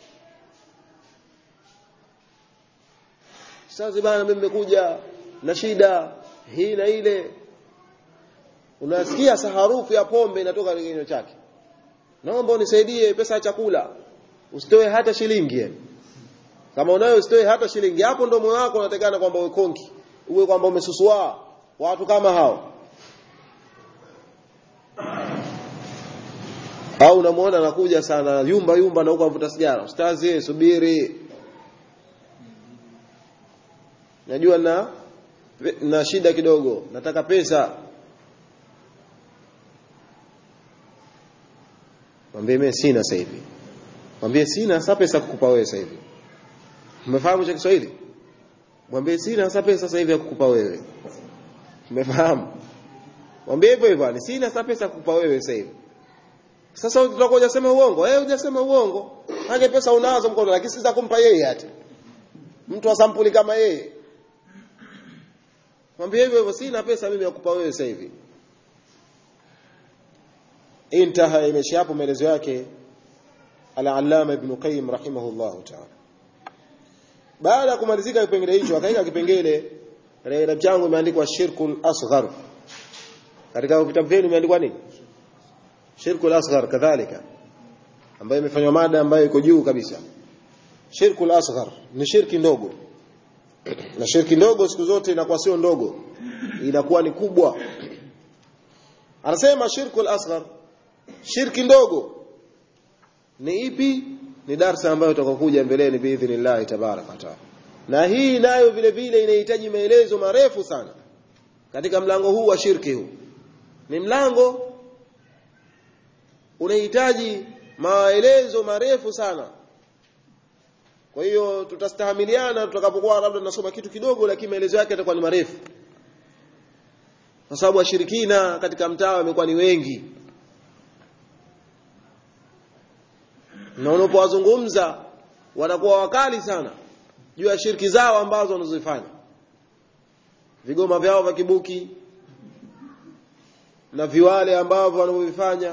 sasa bana mimi nimekuja na shida hii na ile unasikia harufu ya pombe inatoka kwenye kinywa chake naomba unisaidie pesa ya chakula usitoe hata shilingi kama unayo usitoe hata shilingi hapo ndo moyo wako unatakana kwamba uwe konki uwe kwamba umesusua watu kama hao au unamuona anakuja sana yumba yumba na huko anavuta sigara ustazi subiri najua na na shida kidogo nataka pesa mwambie mimi sina sasa hivi mwambie sina sasa pesa kukupa wewe sasa hivi umefahamu cha Kiswahili mwambie sina sasa pesa sasa hivi ya kukupa wewe umefahamu mwambie hivyo hivyo ni sina sasa pesa kukupa wewe sasa hivi sasa utakuwa hujasema uongo eh hujasema uongo hage pesa unazo mkono lakini sita kumpa yeye hata mtu wa sampuli kama yeye mwambie hivyo hivyo sina pesa mimi ya kukupa wewe sasa hivi intaha imesha hapo maelezo yake al-allama ibn qayyim rahimahullah ta'ala baada ya kumalizika kipengele hicho akaika kipengele katika kitabu changu imeandikwa shirkul asghar katika vitabu vyenu imeandikwa nini shirkul asghar kadhalika ambayo imefanywa mada ambayo iko juu kabisa shirkul asghar ni shirki ndogo na shirki ndogo siku zote inakuwa sio ndogo inakuwa ni kubwa anasema shirkul asghar shirki ndogo ni ipi ni darsa ambayo tutakokuja mbeleni biidhnillah tabaraka taala na hii nayo vile vile inahitaji maelezo marefu sana katika mlango huu wa shirki huu ni mlango unahitaji maelezo marefu sana kwa hiyo tutastahamiliana tutakapokuwa labda tunasoma kitu kidogo lakini maelezo yake yatakuwa ni marefu kwa sababu washirikina katika mtaa wamekuwa ni wengi na unapowazungumza wanakuwa wakali sana juu ya shirki zao ambazo wanazozifanya vigoma vyao vya kibuki na viwale ambavyo wanavyovifanya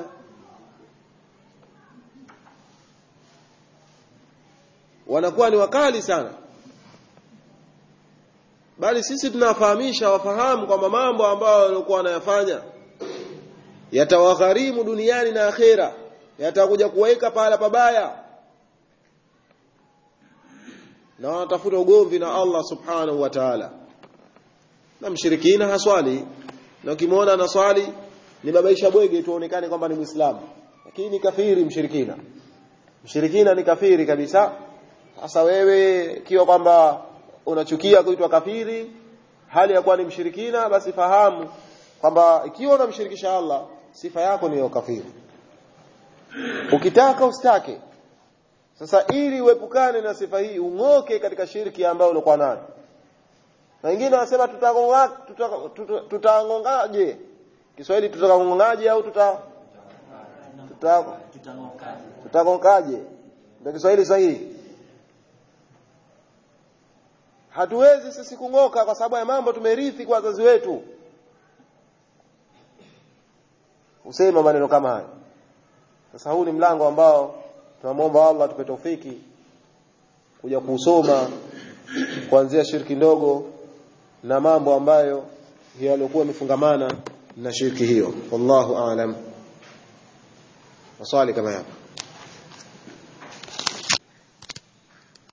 wanakuwa ni wakali sana bali sisi tunawafahamisha wafahamu kwamba mambo ambayo walikuwa wanayafanya yatawagharimu duniani na akhera yatakuja kuweka pahala pabaya na wanatafuta ugomvi na Allah subhanahu wa ta'ala na mshirikina haswali na ukimwona anaswali ni babaisha bwege tuonekane kwamba ni muislamu lakini ni kafiri mshirikina mshirikina ni kafiri kabisa sasa wewe ikiwa kwamba unachukia kuitwa kafiri hali ya kuwa ni mshirikina basi fahamu kwamba ikiwa unamshirikisha Allah sifa yako ni ya kafiri ukitaka usitake sasa ili uepukane na sifa hii ung'oke katika shirki ambayo ulikuwa nayo na wengine wanasema tutagongaje tuta, tuta, tuta Kiswahili tutagongaje au tuta tuta tutagongaje ndio Kiswahili sahihi hatuwezi sisi kung'oka kwa sababu ya mambo tumerithi kwa wazazi wetu usema maneno kama haya sasa huu ni mlango ambao tunamwomba Allah tupe taufiki kuja kusoma kuanzia shirki ndogo na mambo ambayo yaliokuwa yamefungamana na shirki hiyo wallahu aalam maswali kama hapa